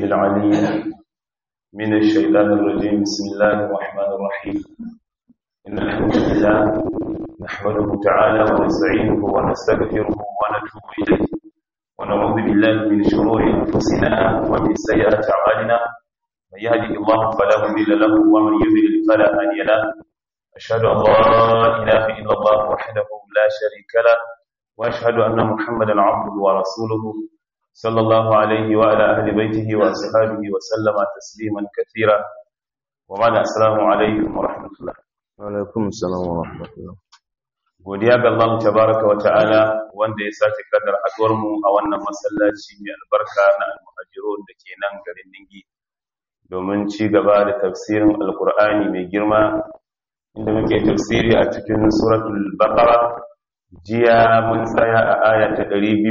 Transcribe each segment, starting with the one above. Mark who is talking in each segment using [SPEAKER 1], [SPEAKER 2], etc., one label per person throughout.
[SPEAKER 1] العليم من الشيطان الرجيم بسم الله الرحمن الرحيم إن الحمد لله نحمده تعالى ونستعينه ونستغفره ونتوب إليه ونعوذ بالله من شرور أنفسنا ومن سيئات أعمالنا من يهده الله فلا مضل له ومن يضلل فلا هادي له أشهد أن لا إله إلا الله وحده لا شريك له وأشهد أن محمدا عبده ورسوله صلى الله عليه وعلى أهل بيته وأصحابه وسلم تسليما كثيرا وبعد السلام عليكم ورحمة الله
[SPEAKER 2] alaikum salam wa rahmatullah
[SPEAKER 1] godiya ga Allah tabaraka wa ta'ala wanda ya sake kadar haduwar mu a wannan masallaci mai albarka na al-muhajirun da ke nan garin Ningi domin ci gaba da tafsirin alkur'ani mai girma inda muke tafsiri a cikin suratul baqara jiya mun tsaya a aya ta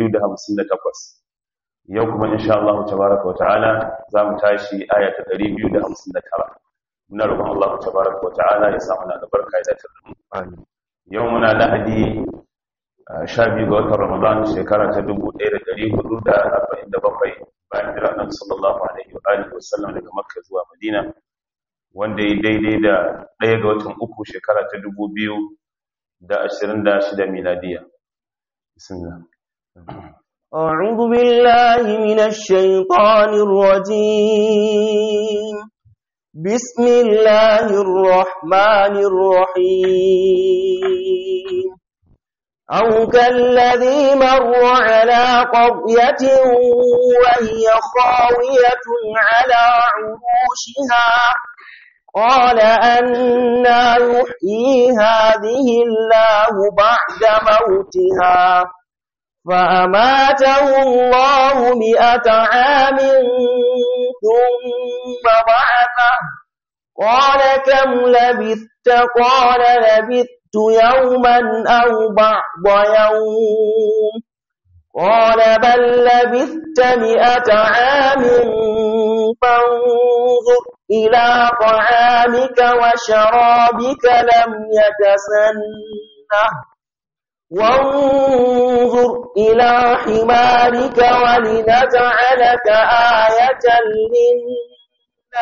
[SPEAKER 1] 258 yau kuma insha Allah tabaraka wa ta'ala za mu tashi aya ta 259 muna roƙon Allah tabaraka wa ta'ala ya samu na albarka ya dace da mu
[SPEAKER 2] amin
[SPEAKER 1] yau muna lahadi sha biyu ga watan Ramadan shekara ta 1447 bayan jira Annabi sallallahu alaihi wa alihi wa sallam daga Makka zuwa Madina wanda ya daidai da ɗaya ga watan uku shekara ta 2026 miladiya bismillah
[SPEAKER 3] أعوذ بالله من الشيطان الرجيم بسم الله الرحمن الرحيم أو كالذي مر على قرية وهي خاوية على عروشها قال أنا يحيي هذه الله بعد موتها فأماته الله مئة عام ثم بعثه قال كم لبثت قال لبثت يوما أو بعض يوم قال بل لبثت مئة عام فانظر إلى طعامك وشرابك لم يتسنه وانظر إلى حمارك ولنجعلك آية للناس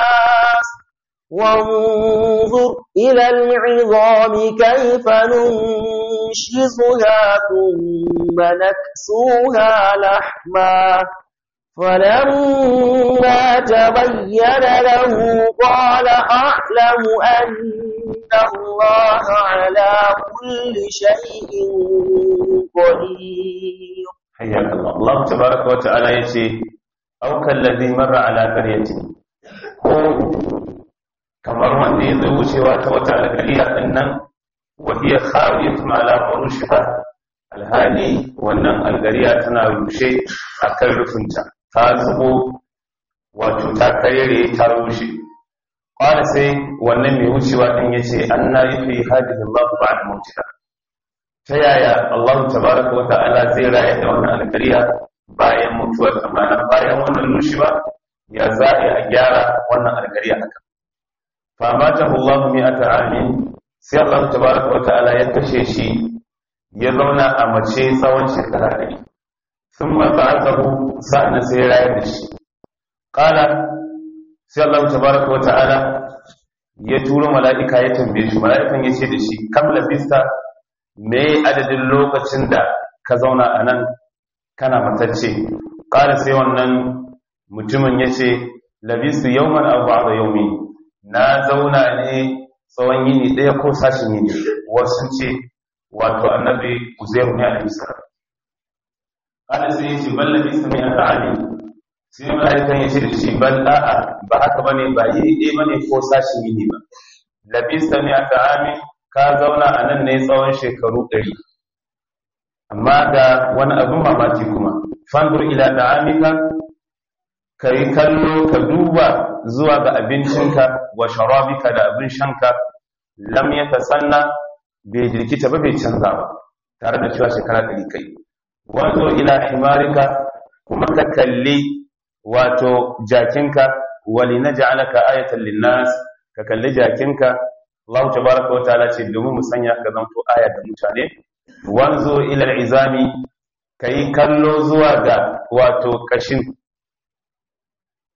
[SPEAKER 3] وانظر إلى العظام كيف ننشزها ثم نكسوها لحما فلما تبين له قال أعلم أن الله على كل شيء قدير
[SPEAKER 1] حياك الله الله تبارك وتعالى يتي أو كالذي مر على قرية ko kamar wanda ya zo wucewa ta wata alƙariya ɗin nan wahiyar khawiyatun ala furushiha alhali wannan alƙariya tana rushe a kan rufinta ta zubo wato ta karere ta rushe ƙwada sai wannan mai wucewa ɗin ya ce an na yi fi hajjin Allah ba da mutuwa ta yaya Allah tabaraka wa ta'ala zai raya da wannan alƙariya bayan mutuwar amana bayan wannan rushewa ya za a gyara wannan alƙariya haka famatahu Allah mi'ata amin sai Allah tabaraka wa ta'ala ya kashe shi ya zauna a mace tsawon shekara ɗari sun mata'atahu sa'an sai ya rayar da shi qala sai Allah tabaraka wa ta'ala ya turo mala'ika ya tambaye shi mala'ikan ya ce da shi kam labista me adadin lokacin da ka zauna a nan kana matacce qala sai wannan mutumin ya ce labistu yawman aw ba'da yawmin na zauna ne tsawon yini ɗaya ko sashin yini wasu ce wato annabi uzairu ne alaihi salam ana sai yace balla bi sami aka ali sai malaikan yace da shi bal a'a ba haka bane ba yini ɗaya bane ko sashin yini ba labi sami aka ami ka zauna a nan ne tsawon shekaru ɗari amma ga wani abin mamaki kuma fandur ila da'amika ka yi kallo ka duba zuwa ga abincinka wa sharabika da abin shanka lam ya tasanna bai jirkita ba bai canza ba tare da cewa shekara ɗari kai wato ila himarika kuma ka kalli wato jakinka wali na ja'alaka ayatan linnas ka kalli jakinka Allah tabaraka wa ta'ala ce domin mu sanya ka zanto aya ga mutane wanzo ila izami kai kallo zuwa ga wato kashin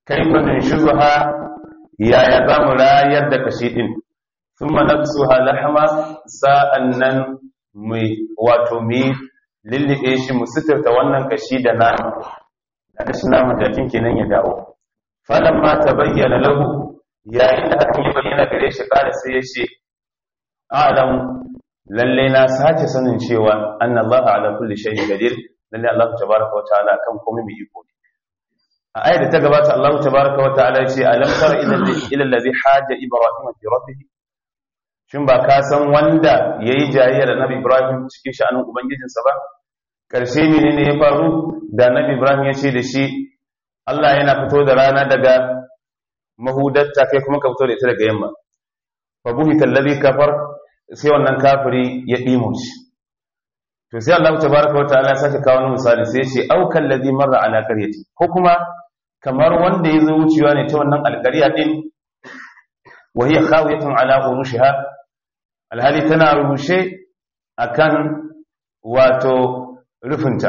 [SPEAKER 1] kaifa nunshuha yaya za mu rayar da kashi din thumma naksuha lahma sa'annan mu wato mu lillibe shi mu suturta wannan kashi da nama da shi nama da kenan ya dawo falamma tabayyana lahu yayin da hakan ya bayyana gare shi kada sai ya ce a'lam lalle na sace sanin cewa anna Allah ala kulli shay'in qadir lalle Allah tabaaraka wa ta'ala kan komai mai iko ne a ayar da ta gabata Allah tabaaraka wa ta'ala ya ce alam tara ila ila alladhi haja ibrahim fi rabbih shin ba ka san wanda yayi jayayya da nabi ibrahim cikin sha'anin ubangijinsa ba karshe menene ya faru da nabi ibrahim ya ce da shi Allah yana fito da rana daga mahudatta kai kuma ka fito da ita daga yamma fa buhita alladhi kafar sai wannan kafiri ya dimo shi to sai Allah tabaaraka wa ta'ala ya sake kawo misali sai ya ce au kallazi marra ala qaryati ko kuma kamar wanda ya zo wucewa ne ta wannan alƙarya din wa hiya khawiyatun ala urushiha alhali tana rushe akan wato rufinta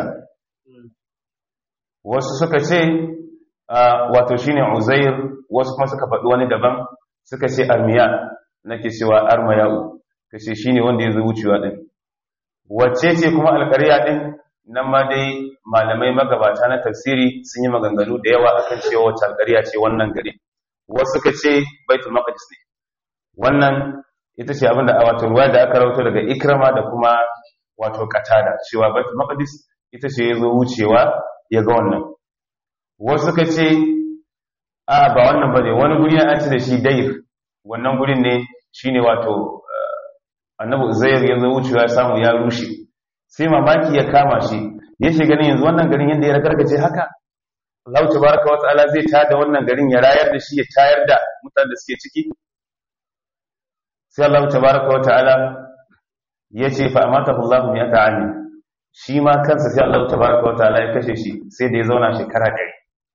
[SPEAKER 1] wasu suka ce wato shine uzair wasu kuma suka faɗi wani daban suka ce armiya nake cewa armayau kace shine wanda ya zo wucewa din wacce ce kuma alƙarya din nan ma dai malamai magabata na tafsiri sun yi maganganu da yawa akan cewa wacce alƙarya ce wannan gari wasu suka ce baitul maqdis ne wannan ita ce abinda a wato ruwa da aka rawato daga ikrama da kuma wato katada cewa baitul maqdis ita ce ya zo wucewa ya ga wannan wasu suka ce a ba wannan ba ne wani guri an ci da shi dair wannan gurin ne shine wato annabi zair ya zo wucewa ya samu ya rushe sai mamaki ya kama shi ya shiga ganin yanzu wannan garin yadda ya ragargaje haka Allah tabaraka wa ta'ala zai tada wannan garin ya rayar da shi ya tayar da mutanen da suke ciki sai Allah tabaraka wa ta'ala ya ce fa amatahu Allah mi ata ami shi ma kansa sai Allah tabaraka wa ta'ala ya kashe shi sai da ya zauna shekara ɗari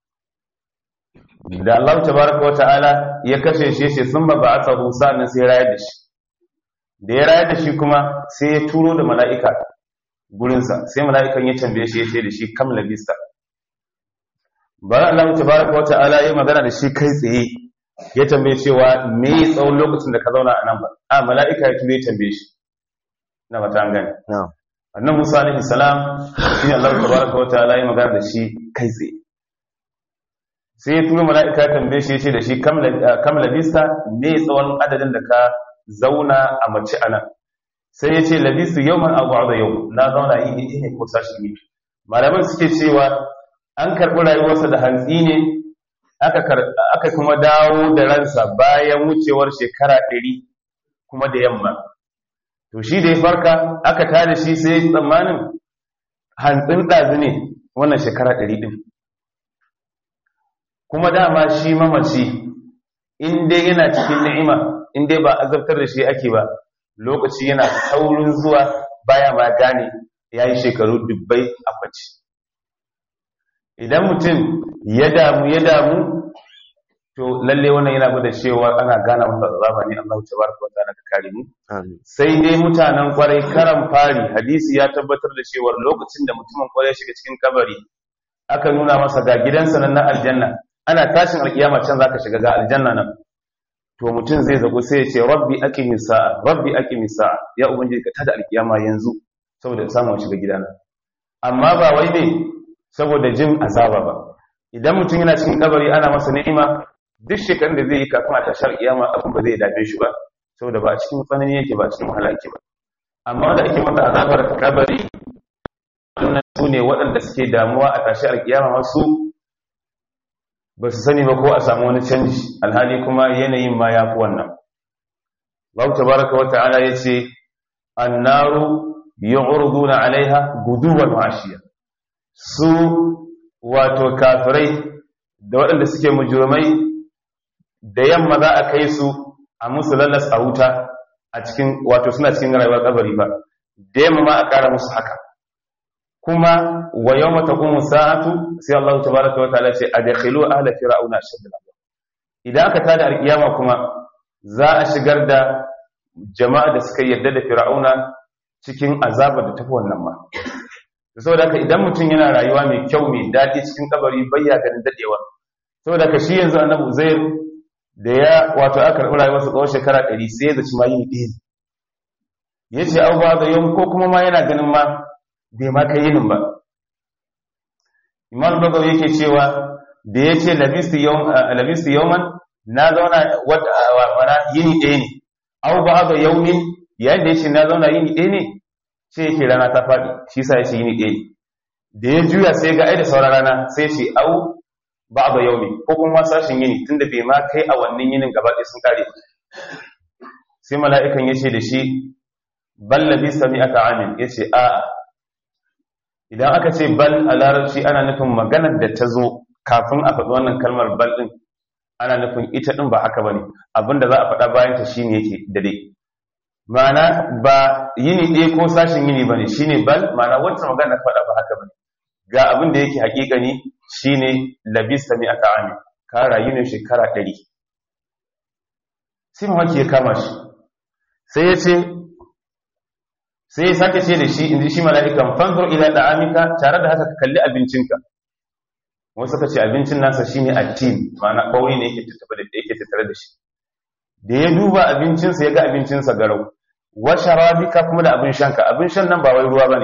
[SPEAKER 1] da Allah tabaraka wa ta'ala ya kashe shi yace thumma ba'athahu sa'an sai rayar da shi da ya rayar da shi kuma sai ya turo da mala'ika gurinsa sai mala'ikan ya tambaye shi yace da shi kam labista bari Allah tabaraka wa ta'ala ya magana da shi kai tsaye ya tambaye cewa me tsawon lokacin da ka zauna a nan ba a mala'ika ya turo ya tambaye shi na mata an gane annan Musa alaihi salam shi ne Allah tabaraka wa ta'ala ya magana da shi kai tsaye sai ya turo mala'ika ya tambaye shi ya ce da shi kam labista me tsawon adadin da ka zauna a mace ana sai ya ce labistu yau man abu da yau na zauna yi ne ne ko sashi ne malaman suke cewa an karɓi rayuwarsa da hantsi ne aka kuma dawo da ransa bayan wucewar shekara ɗari kuma da yamma to shi da ya farka aka tada shi sai tsammanin hantsin ɗazu ne wannan shekara ɗari ɗin kuma dama shi mamaci in dai yana cikin ni'ima in dai ba azabtar da shi ake ba lokaci yana saurin zuwa baya ma gane ya yi shekaru dubbai a kwaci idan mutum ya damu ya damu to lalle wannan yana gwada cewa ana gana masa azaba ne Allah ta baraka wa ta'ala ka kare mu sai dai mutanen kwarai karan fari hadisi ya tabbatar da cewa lokacin da mutumin kwarai shiga cikin kabari aka nuna masa ga gidansa nan na aljanna ana tashin alkiyama can zaka shiga ga aljanna nan to mutum zai zago sai ya ce rabbi aqimi sa'a rabbi aqimi sa'a ya ubangiji ka tada alkiyama yanzu saboda samu shiga gidana amma ba wai ne saboda jin azaba ba idan mutum yana cikin kabari ana masa ni'ima duk shekarun da zai yi kafin a tashar kiyama abin ba zai dabe shi ba saboda ba a cikin tsanani yake ba a cikin wahala yake ba amma da ake masa azabar kabari wannan su ne waɗanda suke damuwa a tashar kiyama masu ba su sani ba ko a samu wani canji alhali kuma yanayin ma ya fi wannan babu tabaraka wa ta'ala ya ce annaru yu'ruduna alaiha guduwan washiya su wato kafirai da waɗanda suke mujurmai da yamma za a kai su a musu lallas a wuta a cikin wato suna cikin rayuwar kabari ba da yamma ma a ƙara musu haka kuma wa yau mata kuma sa'atu sai Allah ta baraka wa ta'ala ce a dakhilu ahla fir'auna shaddal idan aka tada alkiyama kuma za a shigar da jama'a da suka yarda da fir'auna cikin azabar da tafi wannan ma saboda haka idan mutum yana rayuwa mai kyau mai daɗi cikin kabari bayya ganin dadewa saboda ka shi yanzu annabi uzair da ya wato aka karɓi rayuwarsa tsawon shekara ɗari sai ya zaci ma yini ɗaya ya ce au ba da yau ko kuma ma yana ganin ma bai ma kai yinin ba imam bagaw yake cewa da ya ce labistu yawman na zauna wata yini ɗaya ne au ba da yaumin yayin da ya ce na zauna yini ɗaya ne sai yake rana ta faɗi shi sa ya ce yini ɗaya ne da ya juya sai ga ai da sauran rana sai ce au ba da yaumi ko kuma sashin yini tunda bai ma kai a wannan yinin gaba ɗaya sun kare sai mala'ikan ya ce da shi bal labista mi'ata amin ya ce a'a idan aka ce bal a larabci ana nufin maganar da ta zo kafin a faɗi wannan kalmar bal ɗin ana nufin ita ɗin ba haka ba ne abinda za a faɗa bayan ta shine yake dade ma'ana ba yini ɗaya ko sashin yini ba ne shine bal ma'ana wancan magana faɗa ba haka ba ne ga abin da yake haƙiƙani shine labista mi aka ami ka rayu ne shekara ɗari sai mamaki ya kama shi sai ya ce sai ya sake ce da shi inda shi mala'ikan fanzur ila da'amika tare da haka ka kalli abincinka wasu ka ce abincin nasa shine attin ma'ana ɓauri ne yake tattare da shi da ya duba abincinsa ya ga abincinsa garau wa sharabika kuma da abin shanka abin shan nan ba wai ruwa bane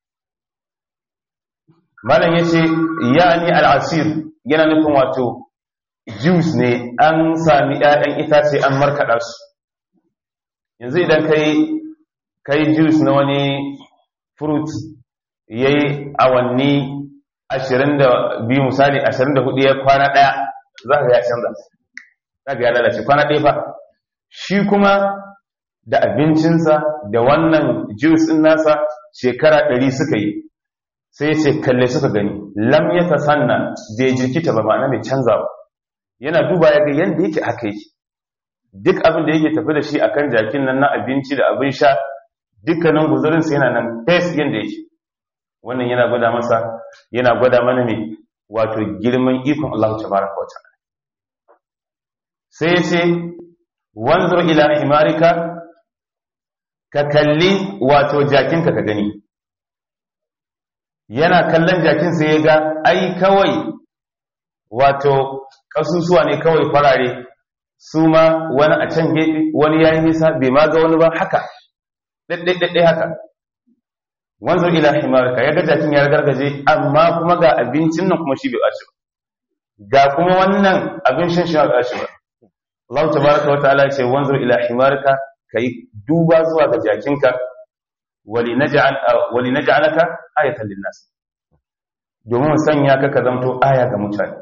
[SPEAKER 1] malam yace ya'ni al'asir yana nufin wato juice ne an sami ƴaƴan itace an markaɗa su yanzu idan kai kai juice na wani fruit yayi awanni 22 misali 24 ya kwana daya za ka ya canza za ka ya lalace kwana ɗaya fa shi kuma da abincinsa da wannan juice ɗin nasa shekara ɗari suka yi sai ce kalle suka gani lam ya ta sanna bai jirkita ba ma'ana mai canza ba yana duba ya ga yadda yake haka yake duk abin da yake tafi da shi akan jakin nan na abinci da abin sha dukkanin guzurinsa yana nan fes yadda yake wannan yana gwada masa yana gwada mana mai wato girman ikon Allah tabaraka wa ta'ala sai yace wanzur ila himarika ka kalli wato jakinka ka gani yana kallon jakin sai ya ga ai kawai wato kasusuwa ne kawai farare su ma wani a can gefe wani yayi nisa bai ma ga wani ba haka ɗaiɗaiɗaiɗai haka wanzur ila himarka ya ga jakin ya gargaje amma kuma ga abincin nan kuma shi bai ɓaci ba ga kuma wannan abin shan shi bai ɓaci ba Allah tabaraka wa ta'ala ya ce wanzur ila himarka kai duba zuwa ga jakinka wali naj'al wali naj'alaka ayatan linnas domin sanya ka ka zamto aya ga mutane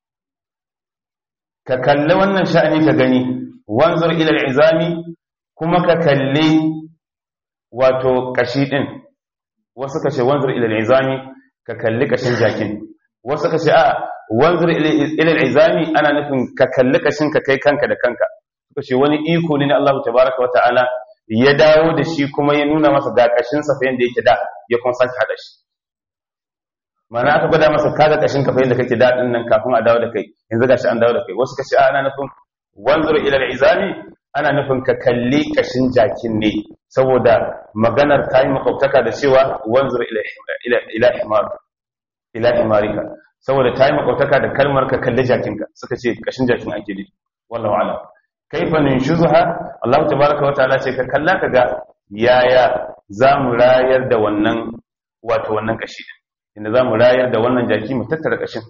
[SPEAKER 1] ka kalli wannan sha'ani ka gani wanzur ila al'izami kuma ka kalli wato kashi din wasu ka ce wanzur ila al'izami ka kalli kashin jakin wasu ka ce a wanzur ila al'izami ana nufin ka kalli kashin ka kai kanka da kanka suka ce wani iko ne na Allah tabaraka wa ta'ala ya dawo da shi kuma ya nuna masa ga kashin sa fa yanda yake da ya kuma sake hada shi mana aka gwada masa kaga kashin ka fa yanda kake da din nan kafin a dawo da kai yanzu gashi an dawo da kai wasu ka ce ana nufin wanzur ila al'izami ana nufin ka kalli kashin jakin ne saboda maganar ta yi makwabtaka da cewa wanzur ila himar ila himarika saboda ta yi makwabtaka da kalmar ka kalli jakinka suka ce kashin jakin ake ne wallahu alam kaifa ninshuzuha Allah tabaraka wa ta'ala ce ka kalla ka ga yaya zamu rayar da wannan wato wannan kashi inda zamu rayar da wannan jaki mu tattara kashin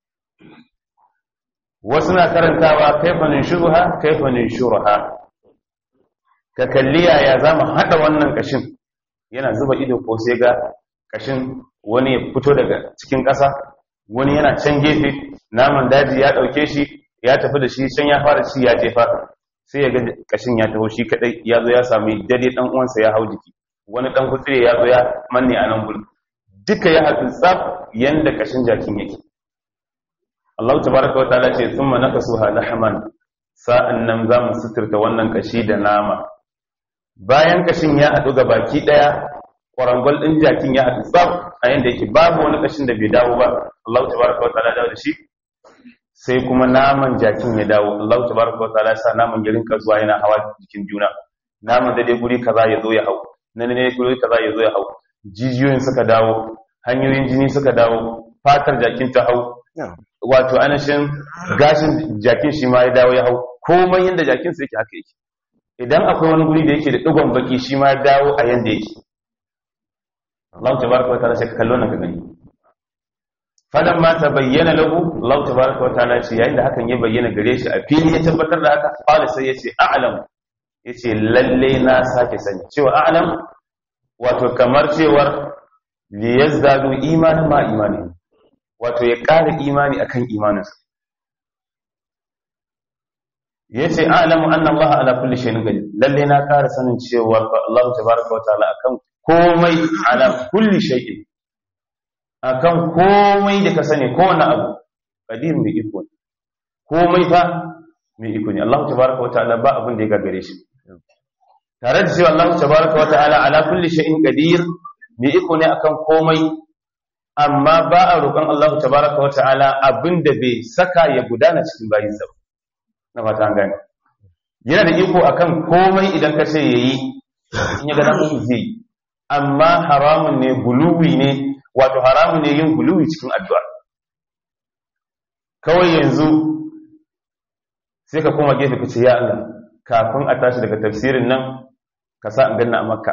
[SPEAKER 1] wasu na karantawa kaifa ninshuzuha kaifa ninshurha ka kalli yaya za mu haɗa wannan ƙashin yana zuba ido ko sai ga ƙashin wani ya fito daga cikin ƙasa wani yana can gefe naman daji ya ɗauke shi ya tafi da shi can ya fara ci ya jefa sai ya ga ƙashin ya taho shi kaɗai ya zo ya sami dare ɗan uwansa ya hau jiki wani ɗan kutsire ya zo ya manne a nan gudu duka ya haɗu tsaf yanda ƙashin jakin yake Allah tabaraka wa ta'ala ce thumma nakasuha lahman sa'an nan za mu suturta wannan kashi da nama bayan kashin ya haɗu ga baki ɗaya ƙwarangwal ɗin jakin ya haɗu tsab a yadda yake babu wani kashin da bai dawo ba Allah ta baraka wa ta'ala dawo da shi sai kuma naman jakin ya dawo Allah ta baraka wa ta'ala sa naman ya rinka zuwa yana hawa jikin juna naman da dai guri kaza ya zo ya hau na ne guri kaza ya zo ya hau jijiyoyin suka dawo hanyoyin jini suka dawo fatar jakin ta hau wato anashin gashin jakin shi ma ya dawo ya hau komai yanda jakin sa yake haka yake idan akwai wani guri da yake da digon baki shi ma ya dawo a yanda yake Allah tabaraka wa ta'ala sai kallo nan ka gani falan ma ta bayyana lahu Allah tabaraka wa ta'ala ce yayin da hakan ya bayyana gare shi a fili ya tabbatar da haka qala sai yace a'lam yace lalle na sake sani cewa a'lam wato kamar cewar li yazdadu imanan ma imani wato ya ƙara imani akan imaninsa yace a'lamu anna Allah ala kulli shay'in qadir lalle na ƙara sanin cewa Allah tabaraka wa ta'ala akan komai ala kulli shay'in akan komai da ka sani kowane abu qadir mai iko ne komai fa mai iko ne Allah tabaraka wa ta'ala ba abin da ya gagare shi tare da cewa Allah tabaraka wa ta'ala ala kulli shay'in qadir mai iko ne akan komai amma ba a roƙon Allah tabaraka wa ta'ala abin da bai saka ya gudana cikin bayinsa ba na fata an gane yana da iko akan komai idan ka ce yayi in ya ga dan zai amma haramun ne guluwi ne wato haramun ne yin guluwi cikin addu'a kawai yanzu sai ka koma gefe ka ce ya Allah kafin a tashi daga tafsirin nan ka sa in ganna a makka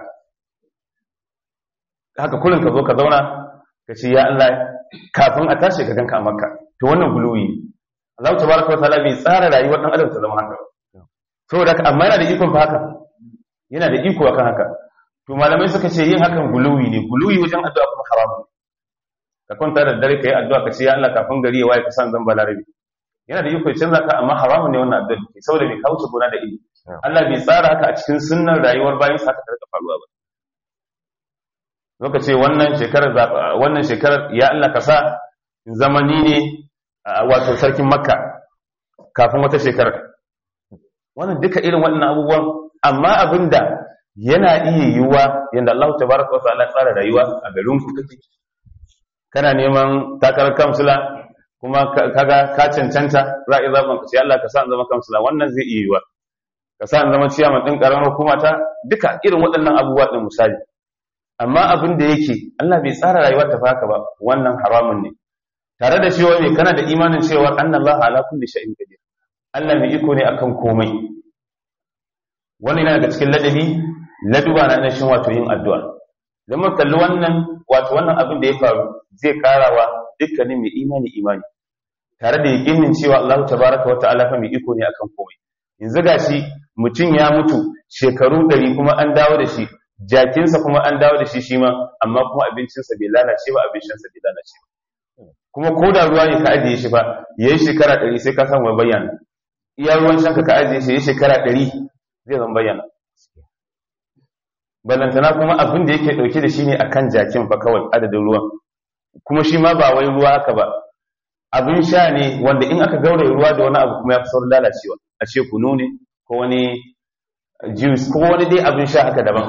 [SPEAKER 1] haka kullum ka zo ka zauna ka ce ya Allah kafin a tashi ka ganka a makka to wannan guluwi ne Allah tabaraka wa ta'ala bai tsara rayuwar dan adam ta zama haka saboda haka amma yana da ikon fa haka yana da iko akan haka to malamai suka ce yin hakan guluwi ne guluwi wajen addu'a kuma haramun ka kwanta da dare ka yi addu'a ka ce ya Allah kafin gari ya waye ka san zan balarabi yana da iko ya canza ka amma haramun ne wannan addu'a ke saboda bai kawo gona da ilimi Allah bai tsara haka a cikin sunnar rayuwar bayan sa haka ta rika faruwa ba lokaci wannan shekarar wannan shekarar ya Allah ka sa zamani ne wato sarkin makka kafin wata shekarar wannan duka irin waɗannan abubuwan amma abinda yana iya yiwuwa yadda Allah tabaraka wa ta'ala tsara rayuwa a garin ku kake kana neman takarar kamsula kuma kaga ka cancanta za a yi zaɓen ka ce Allah ka sa in zama kamsula wannan zai iya yiwuwa ka sa in zama ciyaman ɗin ƙaramar hukuma ta duka irin waɗannan abubuwa ɗin misali amma abin da yake Allah bai tsara rayuwar ta haka ba wannan haramun ne tare da cewa ne kana da imanin cewa annallaha ala kulli shay'in qadir Allah mai iko ne akan komai wannan yana daga cikin ladabi laduba na nashin wato yin addu'a don mu kalli wannan wato wannan abin da ya faru zai karawa dukkanin mai imani imani tare da yakinin cewa Allah tabaraka wa ta'ala fa mai iko ne akan komai yanzu gashi mutum ya mutu shekaru ɗari kuma an dawo da shi jakinsa kuma an dawo da shi shi ma amma kuma abincinsa bai lalace ba abincinsa bai lalace ba kuma ko da ruwa ne ka ajiye shi ba yayi shekara ɗari sai ka samu bayyana iya ruwan shanka ka ajiye shi yayi shekara ɗari zai zan bayyana balantana kuma abin da yake dauke da shi ne akan jakin fa kawai adadin ruwan kuma shi ma ba wai ruwa haka ba abin sha ne wanda in aka gauraye ruwa da wani abu kuma ya fi saurin lalacewa a ce kunu ne ko wani juice ko wani dai abin sha haka daban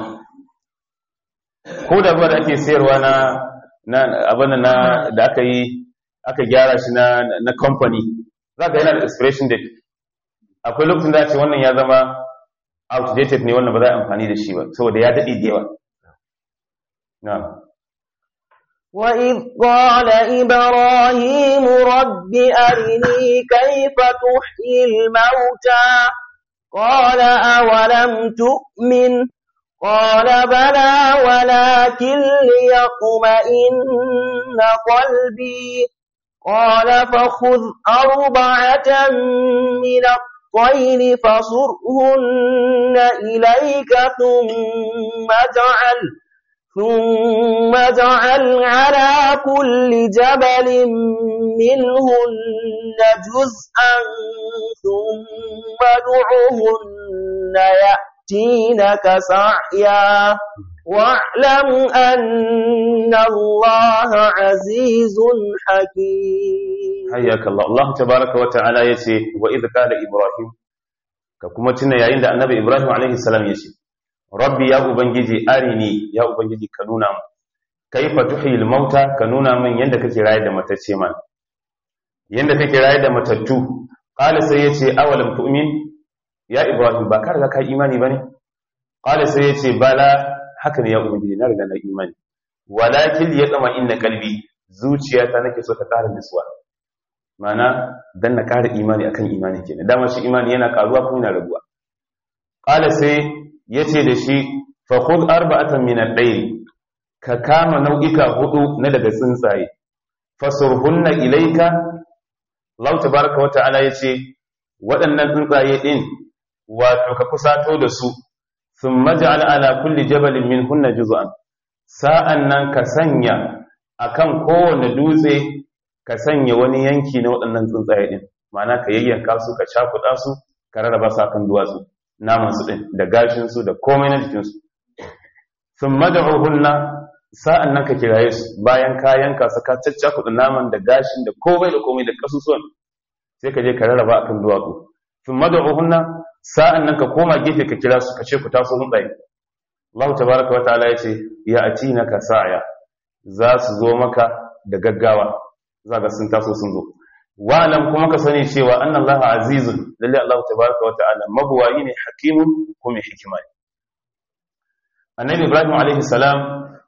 [SPEAKER 1] ko da ruwa da ake sayarwa na na abin na da aka yi aka gyara shi na na company za ka yana da expiration date akwai lokacin da ce wannan ya zama outdated ne wannan ba za a amfani da shi ba saboda ya daɗe da yawa na'am
[SPEAKER 3] وإذ قال إبراهيم رب أرني كيف تحيي الموتى قال أولم تؤمن قال بلى ولكن ليطمئن قلبي قال فخذ أربعة من الطير فصرهن إليك ثم اجعل ثم اجعل على كل جبل منهن جزءا ثم ادعهن يأتينك سعيا واعلم أن الله عزيز حكيم
[SPEAKER 1] حياك الله الله تبارك وتعالى يسي وإذ قال إبراهيم كما تنا يعين النبي إبراهيم عليه السلام يسي rabbi ya ubangiji arini ya ubangiji ka nuna mu kaifa tuhil mauta ka nuna min yanda kake raye da matacce man yanda kake raye da matattu qala sai yace awalam tu'min ya ibrahim ba ka riga ka imani bane qala sai yace bala haka ne ya ubangiji na riga na imani walakin ya tsama inna qalbi zuciyata nake so ta ƙara nutsuwa mana dan na ƙara imani akan imani kenan dama shi imani yana ƙaruwa ko yana raguwa qala sai yace da shi fa khudh arba'atan min al-layl ka kama nau'ika hudu na daga tsuntsaye fasurhunna ilayka Allah tabaaraka wa ta'ala yace waɗannan tsuntsaye din wato ka kusato da su thumma ja'al ala kulli jabalin minhunna juz'an sa'annan ka sanya akan kowane dutse ka sanya wani yanki na waɗannan tsuntsaye din ma'ana ka yayyanka su ka cakuɗa su ka rarraba su akan duwatsu naman su din da gashin su da komai na jikin su thumma da'uhunna sa'an nan ka kiraye su bayan kayan ka saka caccakuɗa naman da gashin da komai da komai da kasusuwan sai ka je ka rarraba akan duwatsu sun mada'uhunna sa'an nan ka koma gefe ka kira su ka ce ku taso mun tsaye Allah tabaraka wa ta'ala ya ce ya ati na ka sa'aya za su zo maka da gaggawa za ga sun taso sun zo wa'alam kuma ka sani cewa annan Allah azizun lalle Allah tabaraka wa ta'ala mabuwayi ne hakimun kuma hikima ne annabi Ibrahim alaihi salam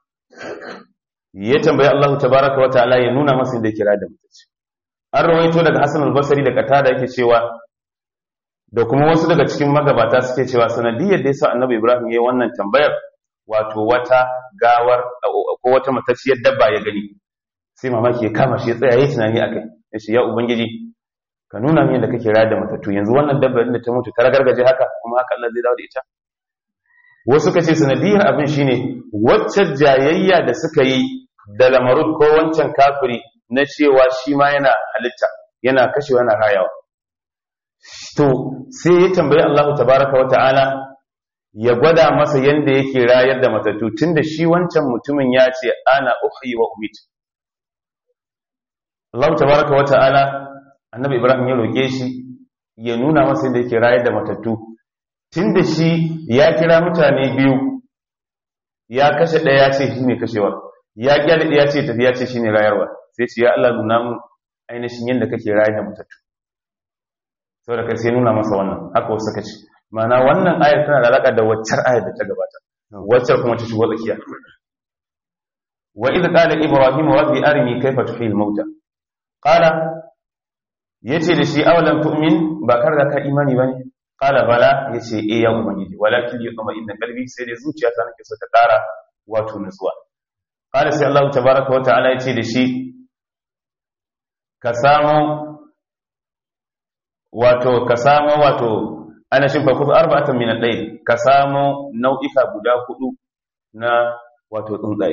[SPEAKER 1] ya tambayi Allah tabaraka wa ta'ala ya nuna masa inda kira da mutaci an rawaito daga Hassan al-Basri da Qatada yake cewa da kuma wasu daga cikin magabata suke cewa sanadiyar da yasa Annabi Ibrahim yayin wannan tambayar wato wata gawar ko wata matacciyar dabba ya gani sai mamaki ya kama shi ya tsaya yayin tunani akai yace ya ubangiji ka nuna min yadda kake rayar da matattu yanzu wannan dabbar da ta mutu ta ragargaje haka kuma haka Allah zai dawo da ita wasu kace sanadiyar abin shine wacce jayayya da suka yi da lamarud ko wancan kafiri na cewa shi ma yana halitta yana kashewa yana rayawa to sai ya tambayi Allah tabaraka wa ta'ala ya gwada masa yanda yake rayar da matattu tunda shi wancan mutumin ya ce ana uhyi wa umit Allah tabaraka wa ta'ala annabi Ibrahim ya roke shi ya nuna masa yanda yake rayar da matattu tunda shi ya kira mutane biyu ya kashe ɗaya ya ce shine kashewa ya kyale ɗaya ce tafi ya ce shine rayarwa sai ce ya Allah nuna mun ainihin yadda kake rayar da matattu saboda kai sai nuna masa wannan haka wasu suka ce ma'ana wannan ayar tana da alaka da waccar ayar da ta gabata waccar kuma ta shigo tsakiya wa idh qala ibrahim rabbi arini kayfa tuhil mauta qala yace da shi awalam tu'min ba kar da ka imani bane qala bala yace eh ya ubangiji walakin yutma inna qalbi sai dai zuciyata nake so ta kara wato nutsuwa qala sai Allah tabaaraka wa ta'ala yace da shi ka samu wato ka samu wato ana shin fa kusa arba'atan min al-layl ka samu nau'ika guda hudu na wato tsuntsaye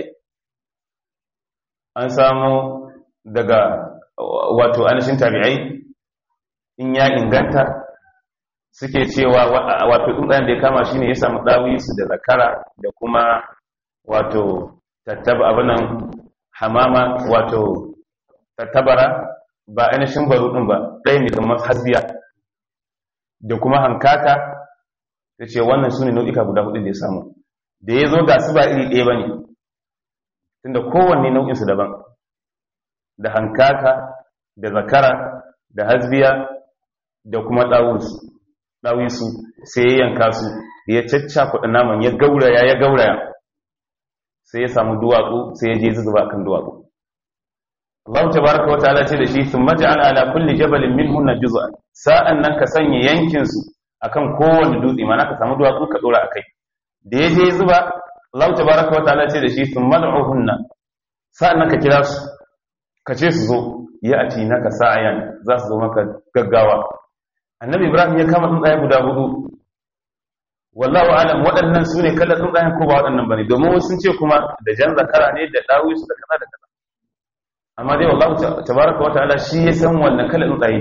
[SPEAKER 1] an samu daga wato anashin tabi'ai in ya inganta suke cewa wato tsuntsayen da ya kama shine ya samu dawisu da zakara da kuma wato tattaba abinan hamama wato tattabara ba ainihin baro ɗin ba ɗaya ne kamar hasbiya da kuma hankaka ta ce wannan su ne nau'ika guda hudu da ya samu da ya zo ga su ba iri ɗaya ba ne tunda kowanne nau'insu daban da hankaka da zakara da hasbiya da kuma ɗawisu sai ya yanka su ya cacca kuɗa naman ya gauraya ya gauraya sai ya samu duwatsu sai ya je zuzuba kan duwatsu Allah tabaraka wa ta'ala ce da shi thumma ja'al ala kulli jabalin minhunna juz'an sa'an nan ka sanya yankin su akan kowanne dutse mana ka samu duwatsu ka dora akai da yaje zuba Allah tabaraka wa ta'ala ce da shi thumma da'uhunna sa'an nan ka kira su ka ce su zo ya ati naka sa'ayan za su zo maka gaggawa annabi ibrahim ya kama tsuntsaye guda hudu wallahu alam waɗannan su ne kallon tsuntsayen ko ba waɗannan bane domin wasu sun ce kuma da jan zakara ne da dawisu da kaza da kaza amma dai wallahu tabaraka wa ta'ala shi ya san wannan kala tsuntsaye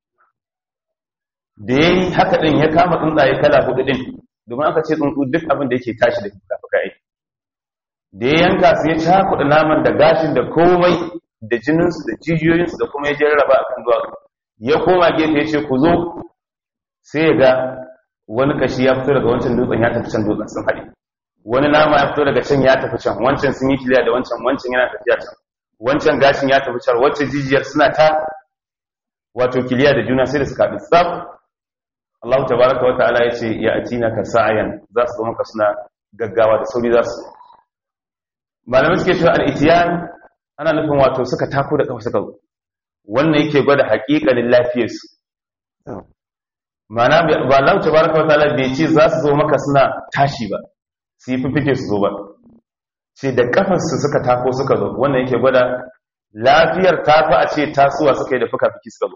[SPEAKER 1] da yayi haka din ya kama tsuntsaye kala hudu din domin aka ce tsuntsu duk abin da yake tashi da fuka ai da ya yanka su ya cakuɗa naman da gashin da komai da jinin su da jijiyoyin su da kuma ya jarraba a kan duwatsu ya koma gefe ya ce ku zo sai ya ga wani kashi ya fito daga wancan dutsen ya tafi can dutsen sun haɗe wani nama ya fito daga can ya tafi can wancan sun yi kiliya da wancan wancan yana tafiya can wancan gashin ya tafi can wacce jijiyar suna ta wato kiliya da juna sai da suka haɗu tsaf Allah tabaraka wa ta'ala ya ce ya atina ka sa'ayan za su zama ka suna gaggawa da sauri za su malamai suke cewa al-itiyan ana nufin wato suka tako da kafa suka zo wannan yake gwada haƙiƙanin lafiyarsu mana ba Allah tabaraka wa ta'ala bai ce za su zo maka suna tashi ba su yi fifike su zo ba ce da kafarsu suka tako suka zo wannan yake gwada lafiyar tafi a ce tasowa suka yi da fuka-fiki suka zo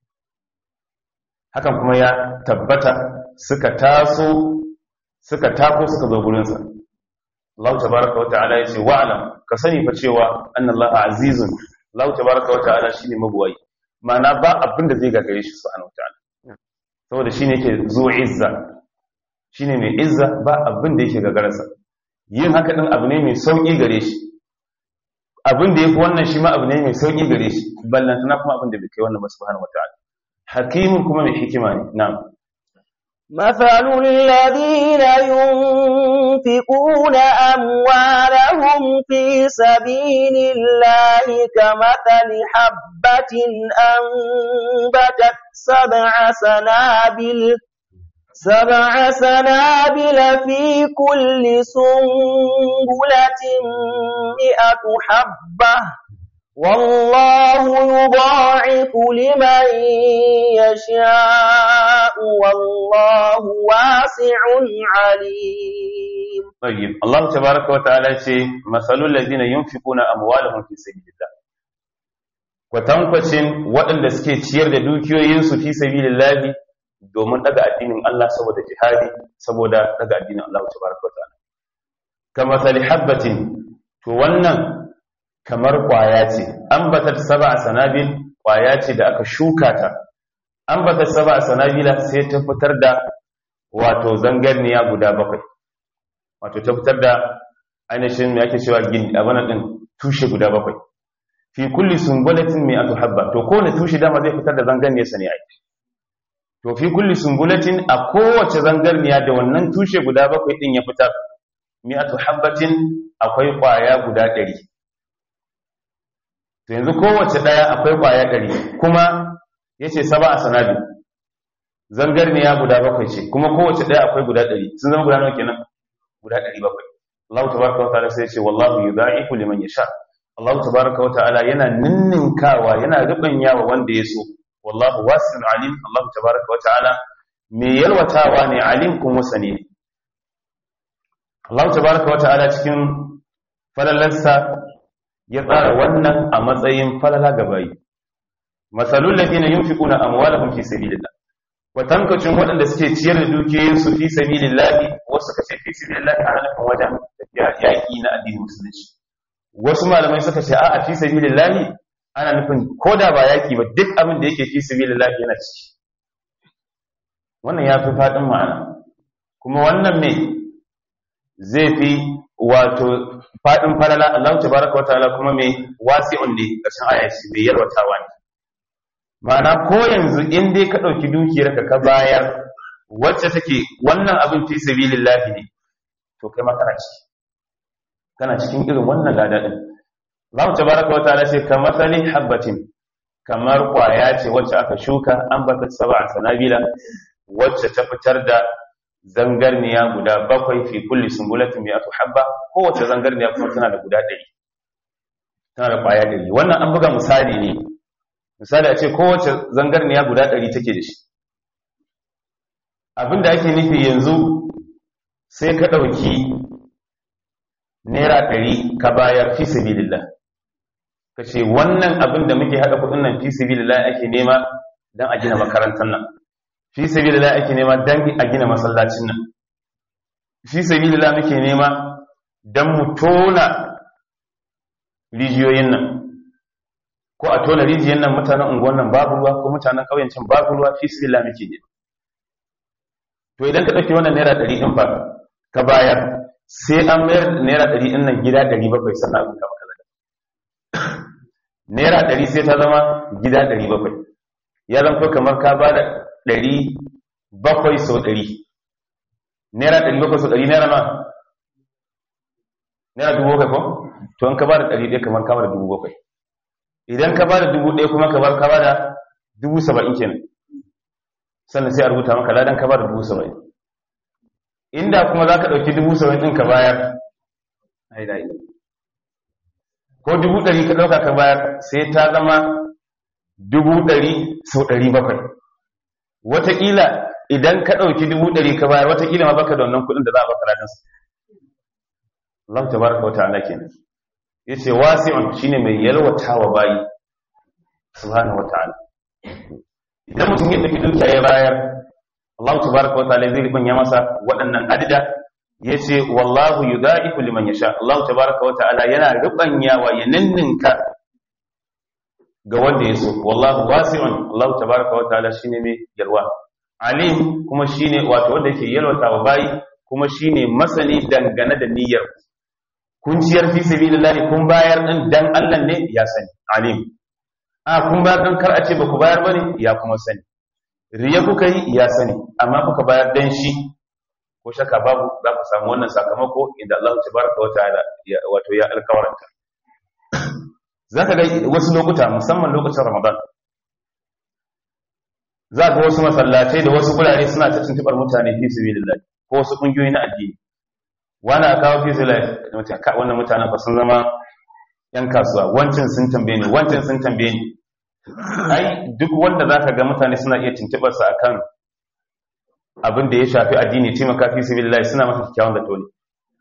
[SPEAKER 1] hakan kuma ya tabbata suka taso suka tako suka zo gurinsa Allah tabaraka wa ta'ala ya ce wa'alam ka sani fa cewa annallaha azizun Allah tabaraka wa ta'ala shine mabuwai ma'ana ba abin da zai gagare shi subhanahu wa ta'ala saboda shine yake zo izza shine mai izza ba abin da yake gagararsa yin haka din abu ne mai sauki gare shi abin da yafi wannan shi ma abu ne mai sauki gare shi ballantana kuma abin da bai kai wannan ba subhanahu wa ta'ala hakimin kuma mai hikima ne na'am
[SPEAKER 3] مثل الذين ينفقون أموالهم في سبيل الله كمثل حبة أنبتت سبع سنابل سبع سنابل في كل سنبلة مئة حبة والله يضاعف لمن يشاء والله واسع عليم
[SPEAKER 1] طيب الله تبارك وتعالى يقول مثل الذين ينفقون أموالهم في سبيل الله kwatankwacin waɗanda suke ciyar da dukiyoyinsu fi sabilillahi domin daga addinin Allah saboda jihadi saboda daga addinin Allah tabaraka wa ta'ala kama sali habbatin to wannan kamar kwaya ce ambatat sab'a sanabil kwaya ce da aka shuka ta ambatat sab'a sanabila sai ta fitar da wato zangarniya guda bakwai wato ta fitar da ainihin me ake cewa gin abana din tushe guda bakwai fi kulli sumbulatin mi'atu habba to kowane tushe dama zai fitar da zangarniyar sa ne ai to fi kulli sumbulatin a kowace zangarniya da wannan tushe guda bakwai din ya fitar mi'atu habbatin akwai kwaya guda ɗari to yanzu kowace ɗaya akwai ƙwaya ɗari kuma ya ce saba a sanadi zangarniya guda bakwai ce kuma kowace ɗaya akwai guda ɗari sun zama guda nawa kenan guda ɗari bakwai Allah tabaraka wa ta'ala sai ya ce wallahu yudha'ifu liman yasha Allah tabaraka wa ta'ala yana ninninkawa yana rubanyawa wanda ya so wallahu wasi'un alim Allah tabaraka wa ta'ala me yalwatawa ne alim kuma sani ne Allah tabaraka wa ta'ala cikin falalarsa ya tsara wannan a matsayin falala ga bayi masalul ladina yunfiquna amwalahum fi sabilillah watankacin waɗanda suke ciyar da dukiyoyinsu fi sabilillah wasu kace fi sabilillah ana nufin wajen tafiya yaƙi na addinin musulunci wasu malamai suka ce a'a fi sabilillah ana nufin koda ba yaƙi ba duk abin da yake fi sabilillah yana ciki wannan ya fi faɗin ma'ana kuma wannan me zai fi wato faɗin falala Allah tabaraka wa ta'ala kuma mai wasi'un ne ƙarshen aya shi mai yarwatawa ne ma'ana ko yanzu in dai ka ɗauki dukiyar ka ka bayar wacce take wannan abin fi sabilillahi ne to kai ma kana ciki kana cikin irin wannan lada din Allah tabaraka wa ta'ala ce kamar sali habbatin kamar kwaya ce wacce aka shuka an bata sab'a sanabila wacce ta fitar da zangarniya guda bakwai fi kulli sumbulatin mi'atu habba kowace zangarniya kuma tana da guda ɗari tana da ƙwaya ɗari wannan an buga misali ne misali a ce kowace zangarniya guda ɗari take da shi abinda ake nufi yanzu sai ka ɗauki naira ɗari ka bayar fi sabilillah ka ce wannan abin da muke haɗa kuɗin nan fi sabilillah ake nema don a gina makarantar nan fi sabilillah ake nema dan a gina masallacin nan fi sabilillah muke nema dan mu tona rijiyoyin nan ko a tona rijiyoyin nan mutanen unguwan nan babu ruwa ko mutanen ƙauyen can babu ruwa fi sabilillah muke nema to idan ka ɗauki wannan naira ɗari ɗin fa ka bayar sai an mayar naira ɗari ɗin nan gida ɗari bakwai sannan abin ka maka naira ɗari sai ta zama gida ɗari bakwai ya zanto kamar ka ba da ɗari bakwai sau ɗari naira ɗari bakwai sau ɗari naira ma naira dubu bakwai ko to an ka ba da ɗari ɗaya kamar ka ba da dubu bakwai idan ka ba da dubu ɗaya kuma kamar ka ba da dubu saba'in kenan sannan sai a rubuta maka ladan ka ba da dubu saba'in inda kuma za ka ɗauki dubu saba'in ɗin ka bayar ko dubu ɗari ka ɗauka ka bayar sai ta zama dubu ɗari sau ɗari bakwai wataƙila idan ka ɗauki dubu ɗari ka bayar wataƙila ma baka da wannan kuɗin da za a baka ladansa Allah ta baraka wata ala kenan ya ce wasi'un shine mai yalwata wa bayi subhanahu wa ta'ala idan mutum ya ɗauki dukiya ya bayar Allah ta baraka wata ala zai ribanya masa waɗannan adida ya ce wallahu yudaifu liman yasha Allah ta baraka wata ala yana ribanyawa ya ninninka ga wanda ya so wallahu wasi'un Allah tabaraka wa ta'ala shine mai yalwa alim kuma shine wato wanda yake yalwata wa bayi kuma shine masani dangane da niyyar kun ciyar fi sabilillah kun bayar din dan Allah ne ya sani alim a kun bayar dan kar a ce ba ku bayar bane ya kuma sani riya kuka yi ya sani amma kuka bayar dan shi ko shaka babu za ku samu wannan sakamako inda Allah tabaraka wa ta'ala wato ya alkawaranta za ka ga wasu lokuta musamman lokacin ramadan za ga wasu masallatai da wasu gurare suna ta tuntubar mutane fi sabilillah ko wasu kungiyoyi na addini wani a kawo fi sabilillah wannan mutanen ba sun zama yan kasuwa wancan sun tambaye ni wancan sun tambaye ni ai duk wanda za ka ga mutane suna iya tuntubar sa akan abin da ya shafi addini taimaka fi sabilillah suna masa kyakkyawan zato ne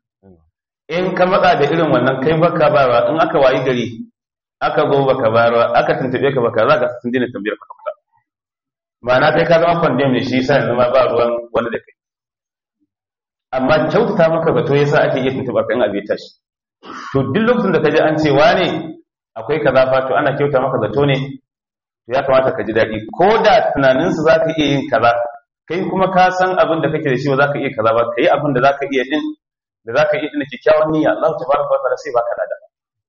[SPEAKER 1] in ka matsa da irin wannan kai baka ba in aka wayi gari aka zo baka bayarwa aka tuntube ka baka za ka sun dina tambayar ka fita ma'ana kai ka zama condemn ne shi yasa yanzu ma ba ruwan wanda da kai amma kyautata maka zato yasa ake iya tuntubar kan abin tashi to duk lokacin da ka ji an ce wane akwai kaza fa to ana kyauta maka zato ne to ya kamata ka ji daɗi ko da tunaninsu za ka iya yin kaza kai kuma ka san abin da kake da shi ba za ka iya kaza ba ka yi abin da za ka iya din da za ka iya din kyakkyawan niyya Allah ta baraka wa ta'ala sai baka lada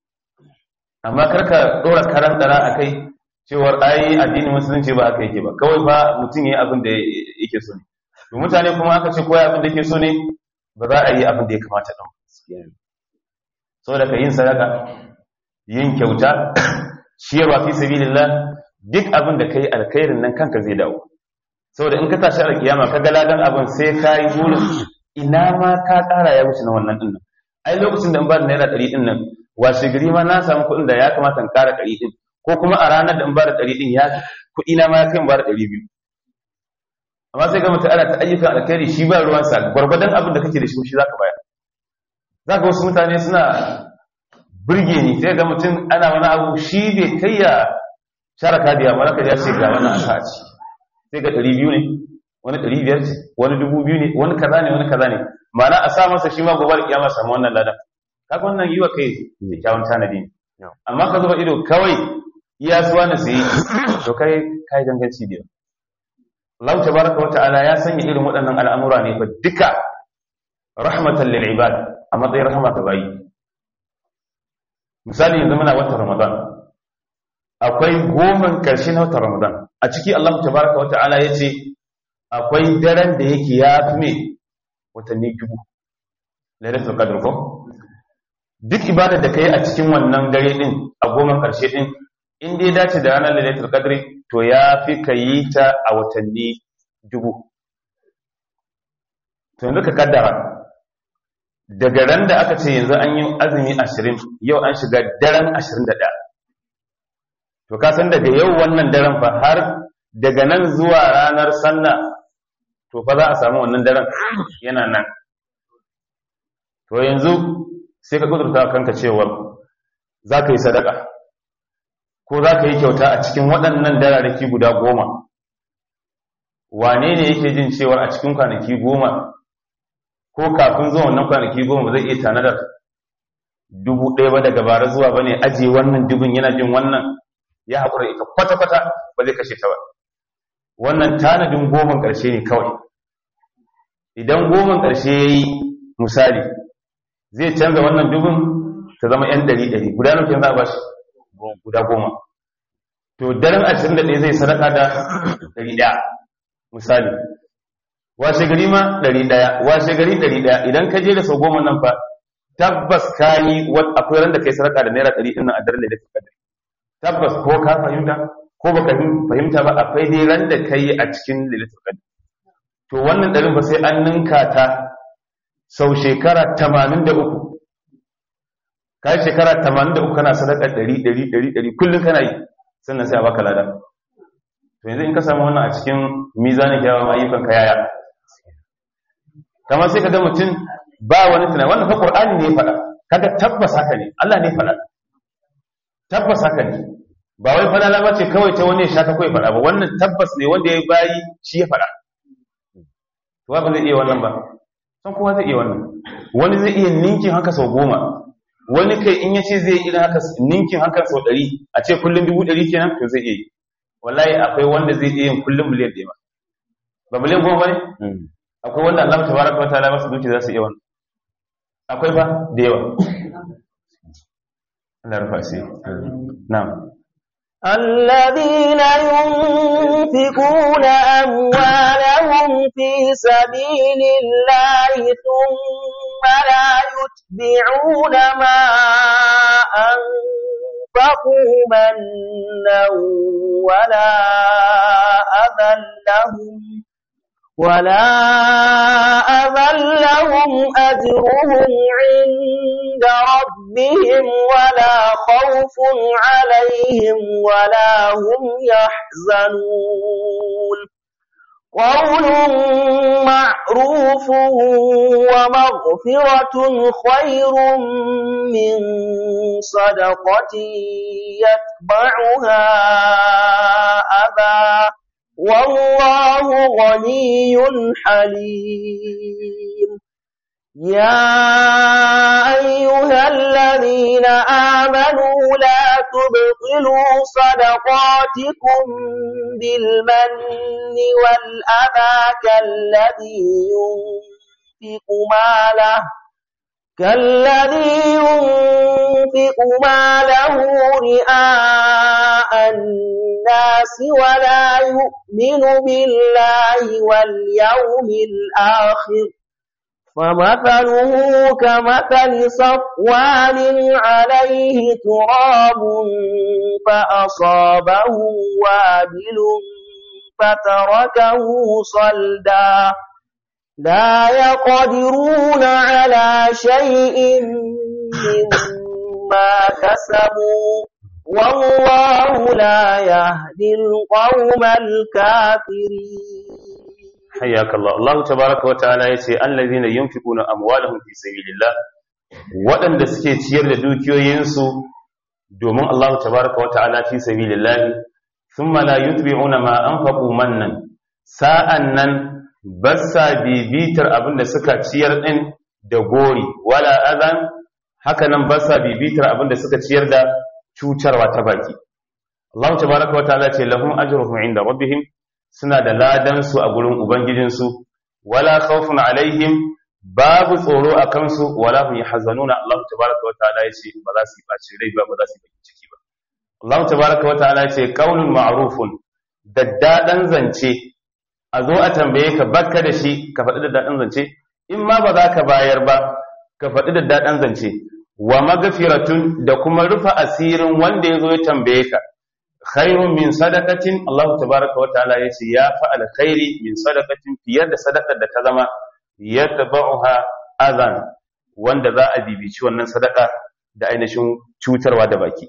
[SPEAKER 1] amma karka dora karan dara a kai cewar ai addinin musulunci ba haka yake ba kawai ba mutum yayi abin da yake so ne to mutane kuma aka ce koyi abin da yake so ne ba za a yi abin da ya kamata din saboda ka yin sadaka yin kyauta ciyarwa fi sabilillah duk abin da kai alkhairin nan kanka zai dawo saboda in ka tashi alkiyama ka ga ladan abin sai ka yi burin ina ma ka kara ya wuce na wannan din nan ai lokacin da in ba da naira ɗari din nan washe gari ma na samu kuɗin da ya kamata in ƙara ɗari ɗin ko kuma a ranar da in ba da ɗari ɗin ya kuɗi na ma ya kai in ba da ɗari biyu amma sai ga mutum ana ta ayyukan alkhairi shi ba ruwansa gwargwadon abin da kake da shi shi za ka bayar za ka wasu mutane suna burge ni sai ga mutum ana wani abu shi bai kai ya share kadiya ma zaka ya ce ga wani aka ci sai ga ɗari biyu ne wani ɗari biyar ce wani dubu biyu ne wani kaza ne wani kaza ne ma'ana a sa masa shi ma gobe da kiyama samu wannan ladan kaga wannan yi wa kai kyakkyawan tanadi ne amma ka zuba ido kawai iya suwa na sayi to kai kai ganganci da Allah tabaraka wa ta'ala ya sanya irin waɗannan al'amura ne fa duka rahmatan lil ibad a matsayin rahama ga bayi misali yanzu muna watan Ramadan akwai goman karshe na watan Ramadan a ciki Allah tabaraka wa ta'ala yace akwai daren da yake ya fi me watanni dubu lailatul qadr ko duk ibadar da kai a cikin wannan dare din a goma karshe din in dai dace da ranar lailatul qadri to ya fi ka yi ta a watanni dubu to yanzu ka kaddara daga ran da aka ce yanzu an yi azumi ashirin yau an shiga daren ashirin da ɗaya to ka san daga yau wannan daren fa har daga nan zuwa ranar sallah to fa za a samu wannan daren yana nan to yanzu sai ka kudurta kanka cewar za ka yi sadaka ko za ka yi kyauta a cikin waɗannan dararraki guda goma wane ne yake jin cewar a cikin kwanaki goma ko kafin zuwa wannan kwanaki goma zai iya tanadar dubu ɗaya ba daga bara zuwa ba ne ajiye wannan dubin yana jin wannan ya haƙura ita kwata-kwata ba zai kashe ta ba wannan tanadin goman ƙarshe ne kawai idan goman ƙarshe ya yi misali zai canza wannan dubin ta zama 'yan ɗari ɗari guda nufin za a ba shi guda goma to daren ashirin da ɗaya zai sadaka da ɗari ɗaya misali washe gari ma ɗari ɗaya washe gari ɗari ɗaya idan ka je da sau goma nan fa tabbas ka yi akwai ran da kai sadaka da naira ɗari ɗin nan a daren da ka tabbas ko ka fahimta ko baka fahimta ba akwai dai ran da ka yi a cikin lilitul qadr to wannan ɗarin ba sai an ninka ta sau shekara tamanin da uku ka yi shekara tamanin da uku kana sadaka ɗari ɗari ɗari ɗari kullum kana yi sannan sai a baka lada to yanzu in ka samu wannan a cikin mizanin kyawawan ayyukan ka yaya kamar sai ka ga mutum ba wani tunani wannan fa qur'ani ne ya faɗa kaga tabbas haka ne Allah ne ya faɗa tabbas haka ne ba wai falala ba ce kawai ta wani ya sha ta kawai faɗa ba wannan tabbas ne wanda ya bayi shi ya faɗa to ba zai iya wannan ba san kowa zai iya wannan wani zai iya ninkin haka sau goma wani kai in ya ce zai iya haka ninkin haka sau ɗari a ce kullum dubu ɗari kenan to zai iya yi wallahi akwai wanda zai iya yin kullum miliyan ɗaya ba miliyan goma ba ne akwai wanda Allah tabaraka wa ta'ala masu duki za su iya wannan akwai ba da yawa Allah rufa sai na'am
[SPEAKER 3] الذين ينفقون أموالهم في سبيل الله ثم لا يتبعون ما أنفقوا منا ولا أذى لهم ولا أذى لهم أجرهم عند ربهم ولا خوف عليهم ولا هم يحزنون قول معروف ومغفرة خير من صدقة يتبعها أذى والله غني حليم يا أيها الذين آمنوا لا تبطلوا صدقاتكم بالمن والأذى كالذي ينفق ماله كالذي ينفق ماله رئاء الناس ولا يؤمن بالله واليوم الآخر فمثله كمثل صفوان عليه تراب فأصابه وابل فتركه صلدا لا يقدرون على شيء مما كسبوا والله لا يهدي القوم الكافرين
[SPEAKER 1] حياك الله الله تبارك وتعالى yace allazina yunfiquna amwalahum fi sabilillah waɗanda suke ciyar da dukiyoyinsu domin Allah tabaraka wa ta'ala fi sabilillah thumma la yutbi'una ma anfaqu mannan sa'annan bassa bibitar abinda suka ciyar din da gori wala azan haka nan bassa bibitar abinda suka ciyar da cutarwa ta baki Allah tabaraka wa ta'ala ce lahum ajruhum inda rabbihim suna da ladansu a gurin Ubangijinsu, wala khawfun alaihim babu tsoro a kansu, wala hum yahzanuna Allah tabaraka wa ta'ala yace ba za su yi baci rai ba ba za su yi bakin ciki ba. Allah tabaraka wa ta'ala yace qaulun ma'rufun daddadan zance a zo a tambaye ka bakka da shi ka faɗi daddadan zance in ma ba za ka bayar ba ka faɗi daddadan zance wa magfiratun da kuma rufa asirin wanda ya zo ya tambaye ka khairun min sadaqatin Allah tabaaraka wa ta'ala yace ya fa alkhairi min sadaqatin fiye da sadaqar da ta zama yatba'uha azan wanda za a bibici wannan sadaka da ainihin cutarwa da baki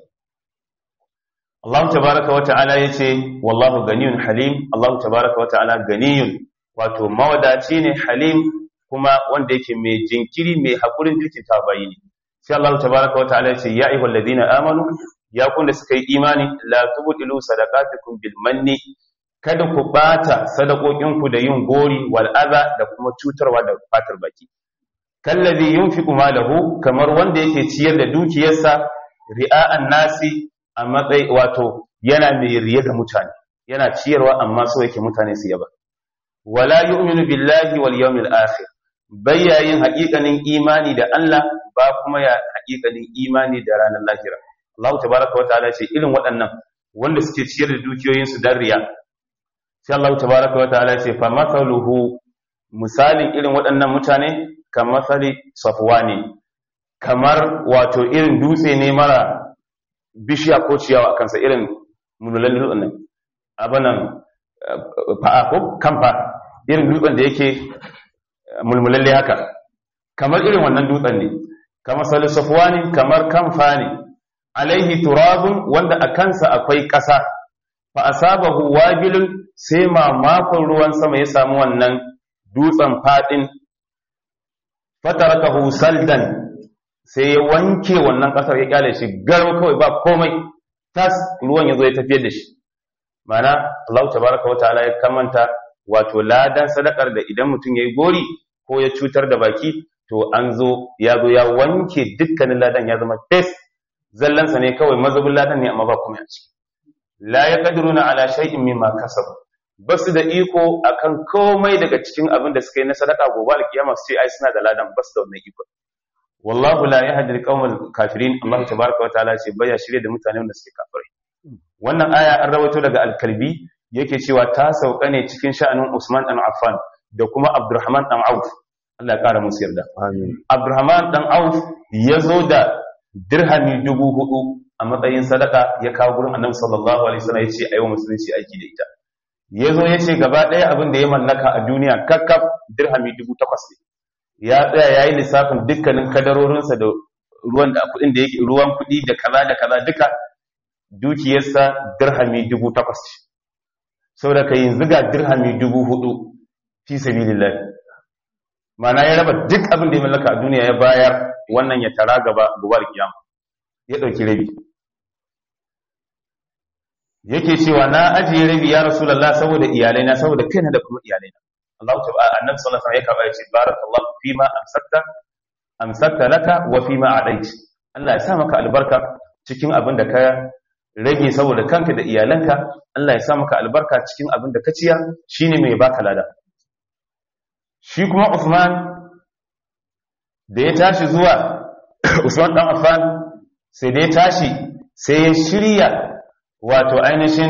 [SPEAKER 1] Allah tabaaraka wa ta'ala yace wallahu ganiyun halim Allah tabaaraka wa ta'ala ganiyun wato mawadaci ne halim kuma wanda yake mai jinkiri mai hakurin jirkin tabayi ne sai Allah tabaaraka wa ta'ala yace ya ayyuhallazina amanu ya kun da suka yi imani la tubtilu sadaqatukum bil manni kada ku bata sadakokinku da yin gori wal adha da kuma cutarwa da fatar baki kallazi yunfiqu malahu kamar wanda yake ciyar da dukiyarsa ri'a'an nasi a matsayi wato yana mai riya ga mutane yana ciyarwa amma so yake mutane su yaba wala yu'minu billahi wal yawmil akhir bayyayin haƙiƙanin imani da Allah ba kuma ya haƙiƙanin imani da ranar lahira Allah tabaraka wa ta'ala ce irin waɗannan wanda suke ciyar da dukiyoyinsu dan riya sai Allah tabaraka wa ta'ala ce fa mathaluhu misalin irin waɗannan mutane kamar masali safwani kamar wato irin dutse ne mara bishiya ko ciyawa a kansa irin munulan dutsen nan abanan fa'a ko kamfa irin dutsen da yake mulmulalle haka kamar irin wannan dutsen ne kamar sali safwani kamar kamfa ne alaihi turabun wanda a kansa akwai ƙasa fa asabahu wabilun sai mamakon ruwan sama ya samu wannan dutsen fadin fatarakahu saldan sai ya wanke wannan ƙasar ya kyale shi garau kawai ba komai tas ruwan ya zo ya tafiyar da shi mana Allah tabaraka wa ta'ala ya kamanta wato ladan sadakar da idan mutum yayi gori ko ya cutar da baki to an zo ya zo ya wanke dukkanin ladan ya zama fes zallansa ne kawai mazubin ladan ne amma ba kuma ya ciki la yaqdiruna ala shay'in mimma kasabu basu da iko akan komai daga cikin abin da suka yi na sadaka gobe alkiyama su ce ai suna da ladan basu da wannan iko wallahu la yahdi alqawmal kafirin Allah tabaraka wa ta'ala ce baya shirye da mutane wanda suke kafirai wannan aya an rawaito daga al-kalbi yake cewa ta sauka ne cikin sha'anin Usman dan Affan da kuma Abdurrahman dan Auf Allah ya kara musu yarda
[SPEAKER 2] amin
[SPEAKER 1] Abdurrahman dan Auf ya zo da dirhami dubu hudu a matsayin sadaka ya kawo gurin Annabi sallallahu alaihi wasallam ya ce ayi musulunci aiki da ita ya zo ya ce gaba ɗaya abin da ya mallaka a duniya kakkaf dirhami dubu takwas ne ya tsaya ya yi lissafin dukkanin kadarorinsa da ruwan da kuɗin da yake ruwan kuɗi da kaza da kaza duka dukiyarsa dirhami dubu takwas ce saboda ka yanzu ga dirhami dubu hudu fi sabilillah ma'ana ya raba duk abin da ya mallaka a duniya ya bayar wannan ya tara gaba gobar kiyama ya ɗauki rabi yake cewa na ajiye rabi ya rasulullah saboda iyalaina saboda kaina da kuma iyalaina Allah ta'ala annabi sallallahu alaihi wasallam ya karba yace barakallahu fima amsakta amsakta laka wa fima adait Allah ya sa maka albarka cikin abin da ka rage saboda kanka da iyalanka Allah ya sa maka albarka cikin abin da ka ciyar shine mai baka lada shi kuma Uthman da ya tashi zuwa Usman dan Affan sai da ya tashi sai ya shirya wato ainihin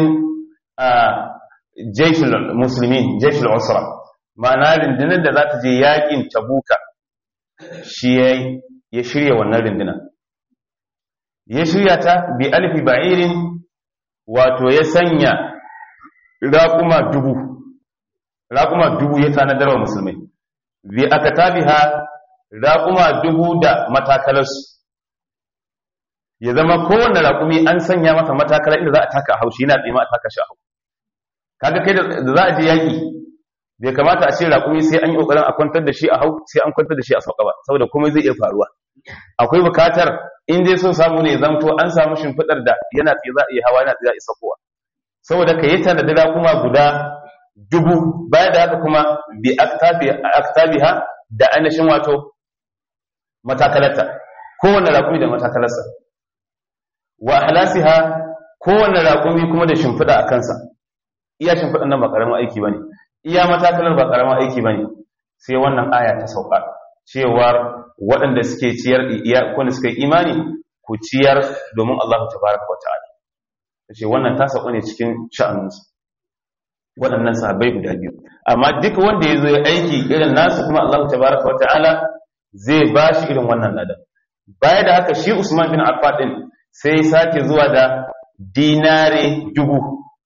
[SPEAKER 1] jaishul musulmin jaishul usra ma'ana rundunar da za ta je yakin tabuka shi ya shirya wannan rundunar ya shirya ta bi alfi ba'irin wato ya sanya raƙuma dubu raƙuma dubu ya tanadar wa musulmai bi aka tabiha raƙuma dubu da matakalarsu ya zama kowane raƙumi an sanya masa matakala inda za a taka haushi yana tsima a taka shi a hau kaga kai da za a je yaƙi bai kamata a ce raƙumi sai an yi ƙoƙarin a kwantar da shi a hau sai an kwantar da shi a sauka ba saboda komai zai iya faruwa akwai bukatar in dai so samu ne zamto an samu shimfiɗar da yana tsaye za a iya hawa yana tsaye za a isa kowa saboda ka yi tanadi raƙuma guda dubu baya da haka kuma bi aktabiha da ainihin wato matakalarta kowane raƙumi da matakalarsa wa ahlasiha kowane raƙumi kuma da shimfiɗa a kansa iya shimfiɗan nan ba ƙaramin aiki bane iya matakalar ba ƙaramin aiki bane sai wannan aya ta sauka cewar waɗanda suke ciyar iya wanda suka yi imani ku ciyar domin Allah tabaraka wa ta'ala tace wannan ta sauka ne cikin sha'aninsu waɗannan sahabbai guda biyu amma duk wanda ya zo ya aiki irin nasu kuma Allah tabaraka wa ta'ala zai ba shi irin wannan ladan baya da haka shi Usman bin Affan din sai sake zuwa da dinare dubu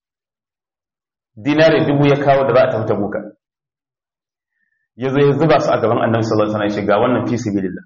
[SPEAKER 1] dinare dubu ya kawo da za a tafi buka ya zo ya zuba su a gaban annabi sallallahu alaihi wasallam shiga wannan fi sabilillah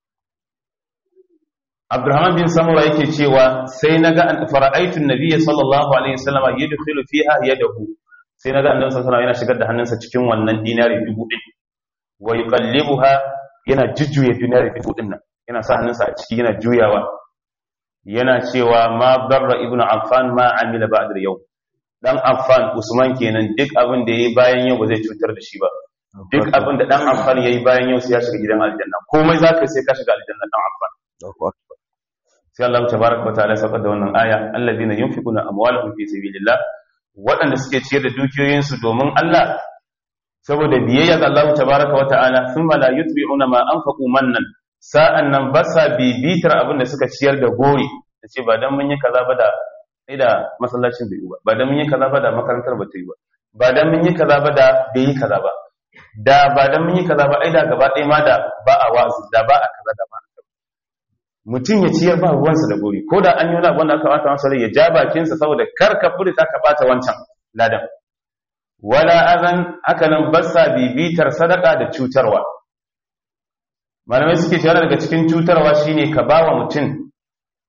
[SPEAKER 1] Abdurrahman bin Samura yake cewa sai naga an fara'aitu an-nabiy sallallahu alaihi wasallam yadkhulu fiha yadahu sai naga annabi sallallahu alaihi wasallam yana shigar da hannunsa cikin wannan dinare dubu din wa yuqallibuha yana jujjuya dinare dubu din nan yana sa hannunsa a ciki yana juyawa yana cewa ma barra ibnu affan ma amila ba'da yau dan affan usman kenan duk abin da yayi bayan yau ba zai cutar da shi ba duk abin da dan affan yayi bayan yau sai ya shiga gidan aljanna komai zaka sai ka shiga aljanna dan affan sai Allah tabaaraka wa ta'ala saka da wannan aya alladhina yunfiquna amwalahum fi sabilillah waɗanda suke ciyar da dukiyoyinsu domin Allah saboda biyayya ga Allah tabaaraka wa ta'ala thumma la yutbi'una ma anfaqu mannan sa'an nan ba sa bibitar abin da suka ciyar da gori da ce ba don mun yi kaza ba da da masallacin bai yi ba ba don mun yi kaza ba da makarantar ba ta yi ba ba don mun yi kaza ba da bai yi kaza ba da ba don mun yi kaza ba ai da gaba ɗaya ma da ba a wa'azi da ba a kaza da ba a kaza mutum ya ciyar ba ruwansa da gori ko da an yi wani abin da aka bata masa rai ya ja bakinsa saboda kar ka furta ka bata wancan ladan wala azan haka nan ba sa bibitar sadaka da cutarwa malamai suke cewa daga cikin cutarwa shine ka bawa mutum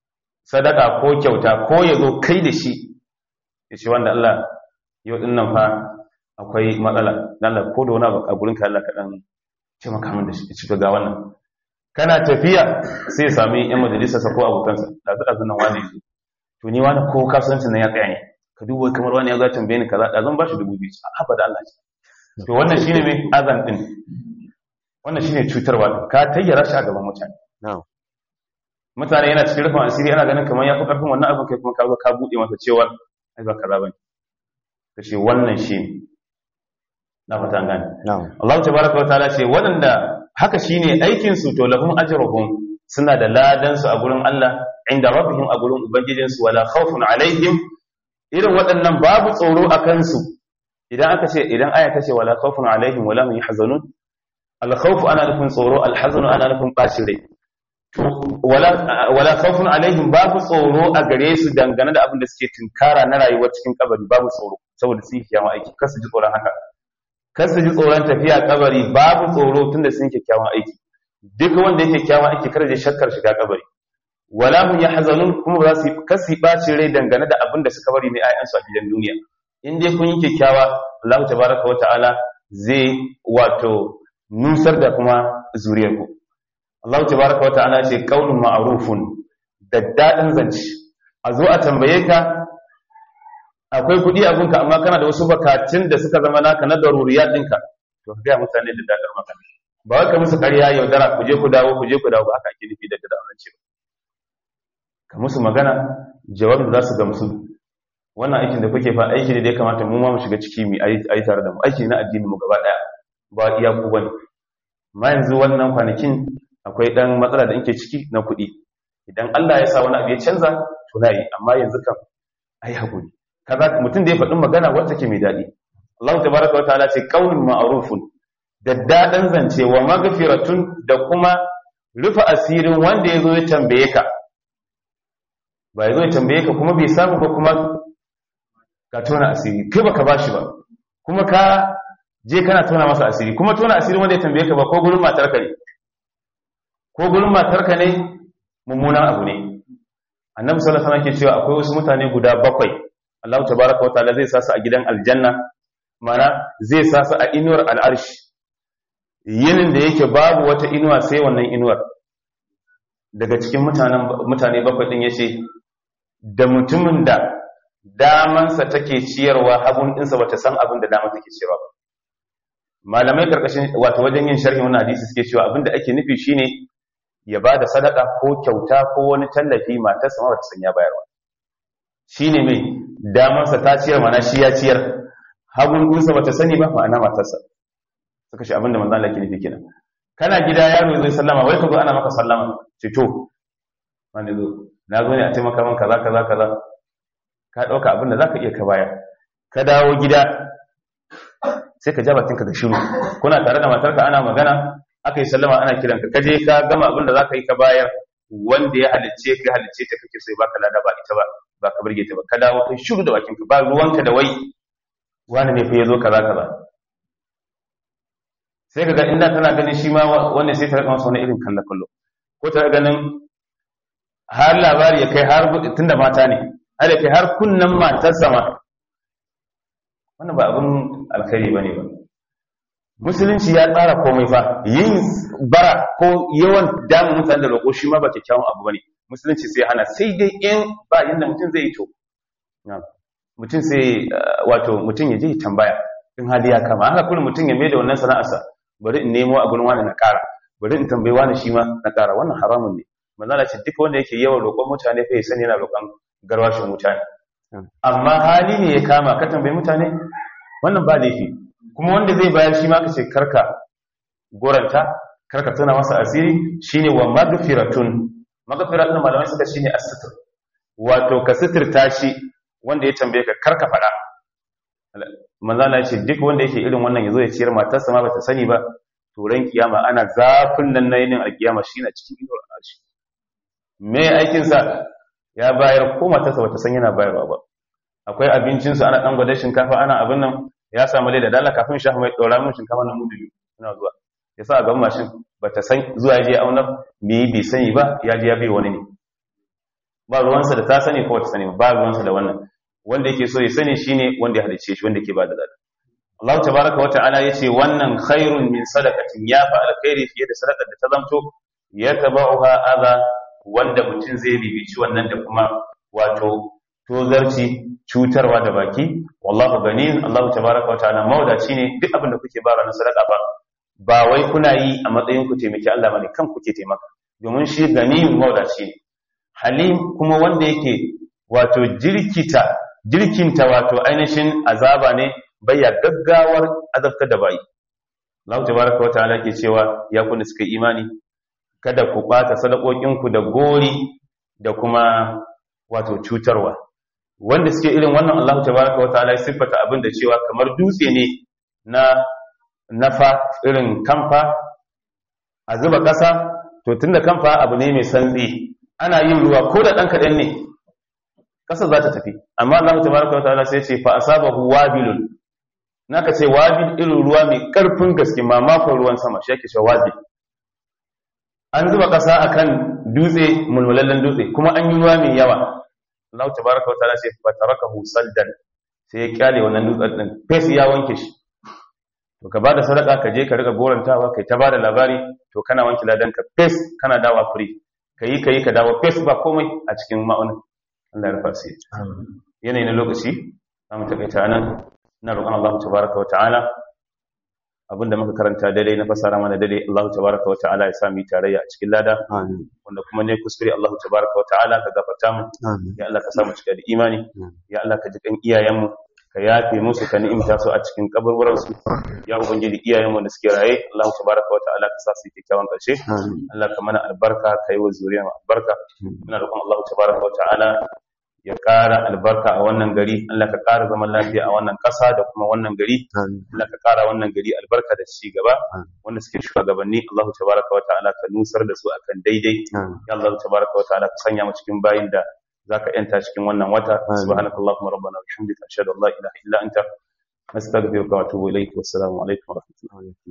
[SPEAKER 1] sadaka ko kyauta ko ya zo kai da shi ya ce wanda Allah yau din nan fa akwai matsala dan Allah ko da wani abu a gurin ka Allah ka dan ce maka min da shi ci ga wannan kana tafiya sai ya sami yan majalisa sa ko abokansa da su dazu nan wani yanzu to ni wani ko kasuwancin nan ya tsaya ne ka duba kamar wani ya zo tambaye ni kaza da zan bashi dubu biyu a haba da Allah to wannan shine mai azan din wannan shine cutarwa ka tayyara shi a gaban mutane
[SPEAKER 2] na'am
[SPEAKER 1] mutane yana cikin rufin asiri ana ganin kamar ya fi ƙarfin wannan abin kai kuma ka zo ka buɗe masa cewa ai ba kaza bane ka ce wannan shi ne na fata gane
[SPEAKER 2] na'am
[SPEAKER 1] Allah tabaraka wataala ce waɗanda haka shine aikin su to lahum ajruhum suna da ladan su a gurin Allah inda rabbihim a gurin ubangijin su wala khawfun alaihim irin waɗannan babu tsoro a kansu idan aka ce idan aya ta ce wala khawfun alaihim wala hum yahzanun al khawfu ana nufin tsoro al hazanu ana nufin bacin rai wala wala khawfun alaihim babu tsoro a gare su dangane da abin da suke tinkara na rayuwar cikin kabari babu tsoro saboda su yi kiyama aiki kar su ji tsoron haka kar su ji tsoron tafiya kabari babu tsoro tunda sun yi kyakkyawan aiki duk wanda yake kyakkyawan aiki kar ya shakkar shiga kabari wala hum yahzanun kuma ba su kar su baci rai dangane da abin da suka bari ne ayyansu a gidan duniya in dai kun yi kyakkyawa Allah tabaraka wa ta'ala zai wato nusar da kuma zuriyarku Allah tabaraka wa ta'ala ce qaulun ma'rufun da dadin zance a zo a tambaye ka akwai kudi a gunka amma kana da wasu bakatun da suka zama naka na daruriyat ɗinka to ka ga mutane da dadar magana ba wai ka musu ƙarya yaudara ku je ku dawo ku je ku dawo ba haka ake nufi da dadar zance ba ka musu magana jawabin za su gamsu wannan aikin da kuke fa aiki ne da ya kamata mu ma mu shiga ciki mu ayi tare da mu aiki na addini mu gaba daya ba iya ku bane amma yanzu wannan kwanakin akwai dan matsala da yake ciki na kuɗi idan Allah ya sa wani abu ya canza to na yi amma yanzu kan ai hakuri kaza mutum da ya faɗin magana wacce ke mai daɗi Allah tabaraka wa ta'ala ce qaulun ma'rufun da dadan zance wa maghfiratun da kuma rufa asirin wanda ya zo ya tambaye ka ba ya zo ya tambaye ka kuma bai samu ba kuma ka tona asiri kai baka bashi ba kuma ka je kana tona masa asiri kuma tona asiri wanda ya tambaye ka ba ko gurin matarka ne ko gurin matarka ne mummunan abu ne annabi sallallahu alaihi wasallam ke cewa akwai wasu mutane guda bakwai Allah tabaraka wa ta'ala zai sa su a gidan aljanna mana zai sa su a inuwar al'arshi yinin da yake babu wata inuwa sai wannan inuwar daga cikin mutanen mutane bakwai din yace da mutumin da damansa take ciyarwa hagun ɗinsa bata san abin da dama take ciyarwa ba malamai karkashin wato wajen yin sharhi wannan hadisi suke cewa abin da ake nufi shine ya bada sadaka ko kyauta ko wani tallafi matarsa ma bata san ya bayarwa shine mai damansa ta ciyar mana shi ya ciyar hagun ɗinsa bata sani ba ma'ana matarsa suka shi abin da manzon Allah ke nufi kenan kana gida yaro zai sallama wai ka zo ana maka sallama ce to wani zo na zo ne a taimaka min kaza kaza kaza ka ɗauka abin da za ka iya ka bayar ka dawo gida sai ka ja bakinka da shiru kuna tare da matarka ana magana aka yi sallama ana kiranka ka je ka gama abin da za ka yi ka bayar wanda ya halicce ka halicce ta kake so ya baka lada ba ita ba ba ka burge ta ba ka dawo kai shiru da bakinka ba ruwanka da wai wani ne fa ya zo kaza kaza sai ka ga inda tana ganin shi ma wanda sai ta rika masa wani irin kallon kallo ko ta ganin har labari ya kai har tunda mata ne har kai har kunnan matar sama wannan ba abin alkhairi bane ba musulunci ya tsara komai fa yin bara ko yawan damun mutane da roƙo shi ma ba kyakkyawan abu bane musulunci sai hana sai dai in ba yanda mutum zai yi to mutum sai wato mutum ya je tambaya in hali ya kama haka kullum mutum ya mai da wannan sana'arsa bari in nemo a gurin wani na ƙara bari in tambayi wani shi ma na ƙara wannan haramun ne manzala ce duk wanda yake yawan roƙon mutane fa ya sani yana roƙon garwashin mutane amma hali ne ya kama ka tambayi mutane wannan ba laifi kuma wanda zai bayar shi ma ka ce karka goranta karka tana masa asiri shine wa magfiratun magfiratun malamai suka shine as-sitr wato ka sitirta shi wanda ya tambaye ka karka fada manzala ce duk wanda yake irin wannan yazo ya ciyar matarsa ma bata sani ba to ran kiyama ana zafin nan na yinin alkiyama shine cikin ido al'arshi me aikin sa ya bayar ko matarsa bata san yana bayarwa ba akwai abincin su ana dan gwada shinkafa ana abin nan ya samu da dala kafin shafa mai dora mun shinkafa nan mudu biyu ina zuwa ya sa a gaban mashin bata san zuwa ya je auna me bai sani ba ya je ya bai wani ne ba ruwansa da ta sani ko ta sani ba ruwansa da wannan wanda yake so ya sani shine wanda ya halice shi wanda yake ba da lada Allah tabaraka wa ta'ala yace wannan khairun min sadaqatin ya fa alkhairi fiye da sadaqar da ta zamto ya tabauha adha wanda mutum zai bibici wannan da kuma wato tozarci cutarwa da baki wallahu ganin Allah tabaraka wa ta'ala mawdaci ne duk abin da kuke bara na sadaqa ba ba wai kuna yi a matsayin ku taimaki Allah bane kan kuke taimaka domin shi ganiyun mawdaci ne halim kuma wanda yake wato jirkita jirkinta wato ainihin azaba ne bayya gaggawar azabtar da bayi Allah tabaraka wa ta'ala ke cewa ya kunna suka imani kada ku bata sadakokinku da gori da kuma wato cutarwa wanda suke irin wannan Allah tabaraka wa ta'ala ya siffata abin da cewa kamar dutse ne na nafa irin kamfa a zuba ƙasa to tunda kamfa abu ne mai santsi ana yin ruwa ko da ɗan kaɗan ne ƙasa za ta tafi amma Allah tabaraka wa ta'ala sai ce fa asabahu wabilun naka ce wabil irin ruwa mai ƙarfin gaske mamakon ruwan sama shi yake cewa wabil an zuba ƙasa akan dutse mulmulallen dutse kuma an yi ruwa mai yawa Allah tabaraka wa ta'ala sai fa tarakahu saldan sai ya kyale wannan dutsen din fes ya wanke shi to ka bada sadaka ka je ka riga gorantawa kai ta bada labari to kana wanke ladan ka fes kana dawa free kai kai ka dawo fes ba komai a cikin ma'aunin Allah ya rufa sai yanayi na lokaci zamu takaita nan ina roƙon Allah tabaraka wa ta'ala abinda muka karanta daidai na fasara mana daidai Allah tabaraka wa ta'ala ya sa mu tarayya a cikin lada
[SPEAKER 2] Amin.
[SPEAKER 1] wanda kuma ne kuskure Allah tabaraka wa ta'ala ka gafarta mu
[SPEAKER 2] Amin.
[SPEAKER 1] ya Allah ka sa mu cika da imani ya Allah ka ji kan iyayenmu ka yafe musu ka ni'imta su a cikin kaburburan su ya ubangiji iyayenmu da suke raye Allah tabaraka wa ta'ala ka sa su kyakkyawan karshe
[SPEAKER 2] Amin.
[SPEAKER 1] Allah ka mana albarka ka yi wa zuriyar mu albarka muna roƙon Allah tabaraka wa ta'ala ya ƙara albarka a wannan gari Allah ka ƙara zaman lafiya a wannan ƙasa da kuma wannan gari
[SPEAKER 2] Amin.
[SPEAKER 1] Allah ka ƙara wannan gari albarka da ci gaba
[SPEAKER 2] Amin.
[SPEAKER 1] wanda suke shugabanni Allah tabaraka wa ta'ala ka nusar da su akan daidai
[SPEAKER 2] Amin.
[SPEAKER 1] ya Allah tabaraka wa ta'ala ka sanya mu cikin bayin da zaka yanta cikin wannan wata
[SPEAKER 2] Amin.
[SPEAKER 1] subhanakallahumma rabbana wa bihamdika ashhadu an la ilaha illa anta astaghfiruka wa atubu ilayk wassalamu alaikum wa rahmatullahi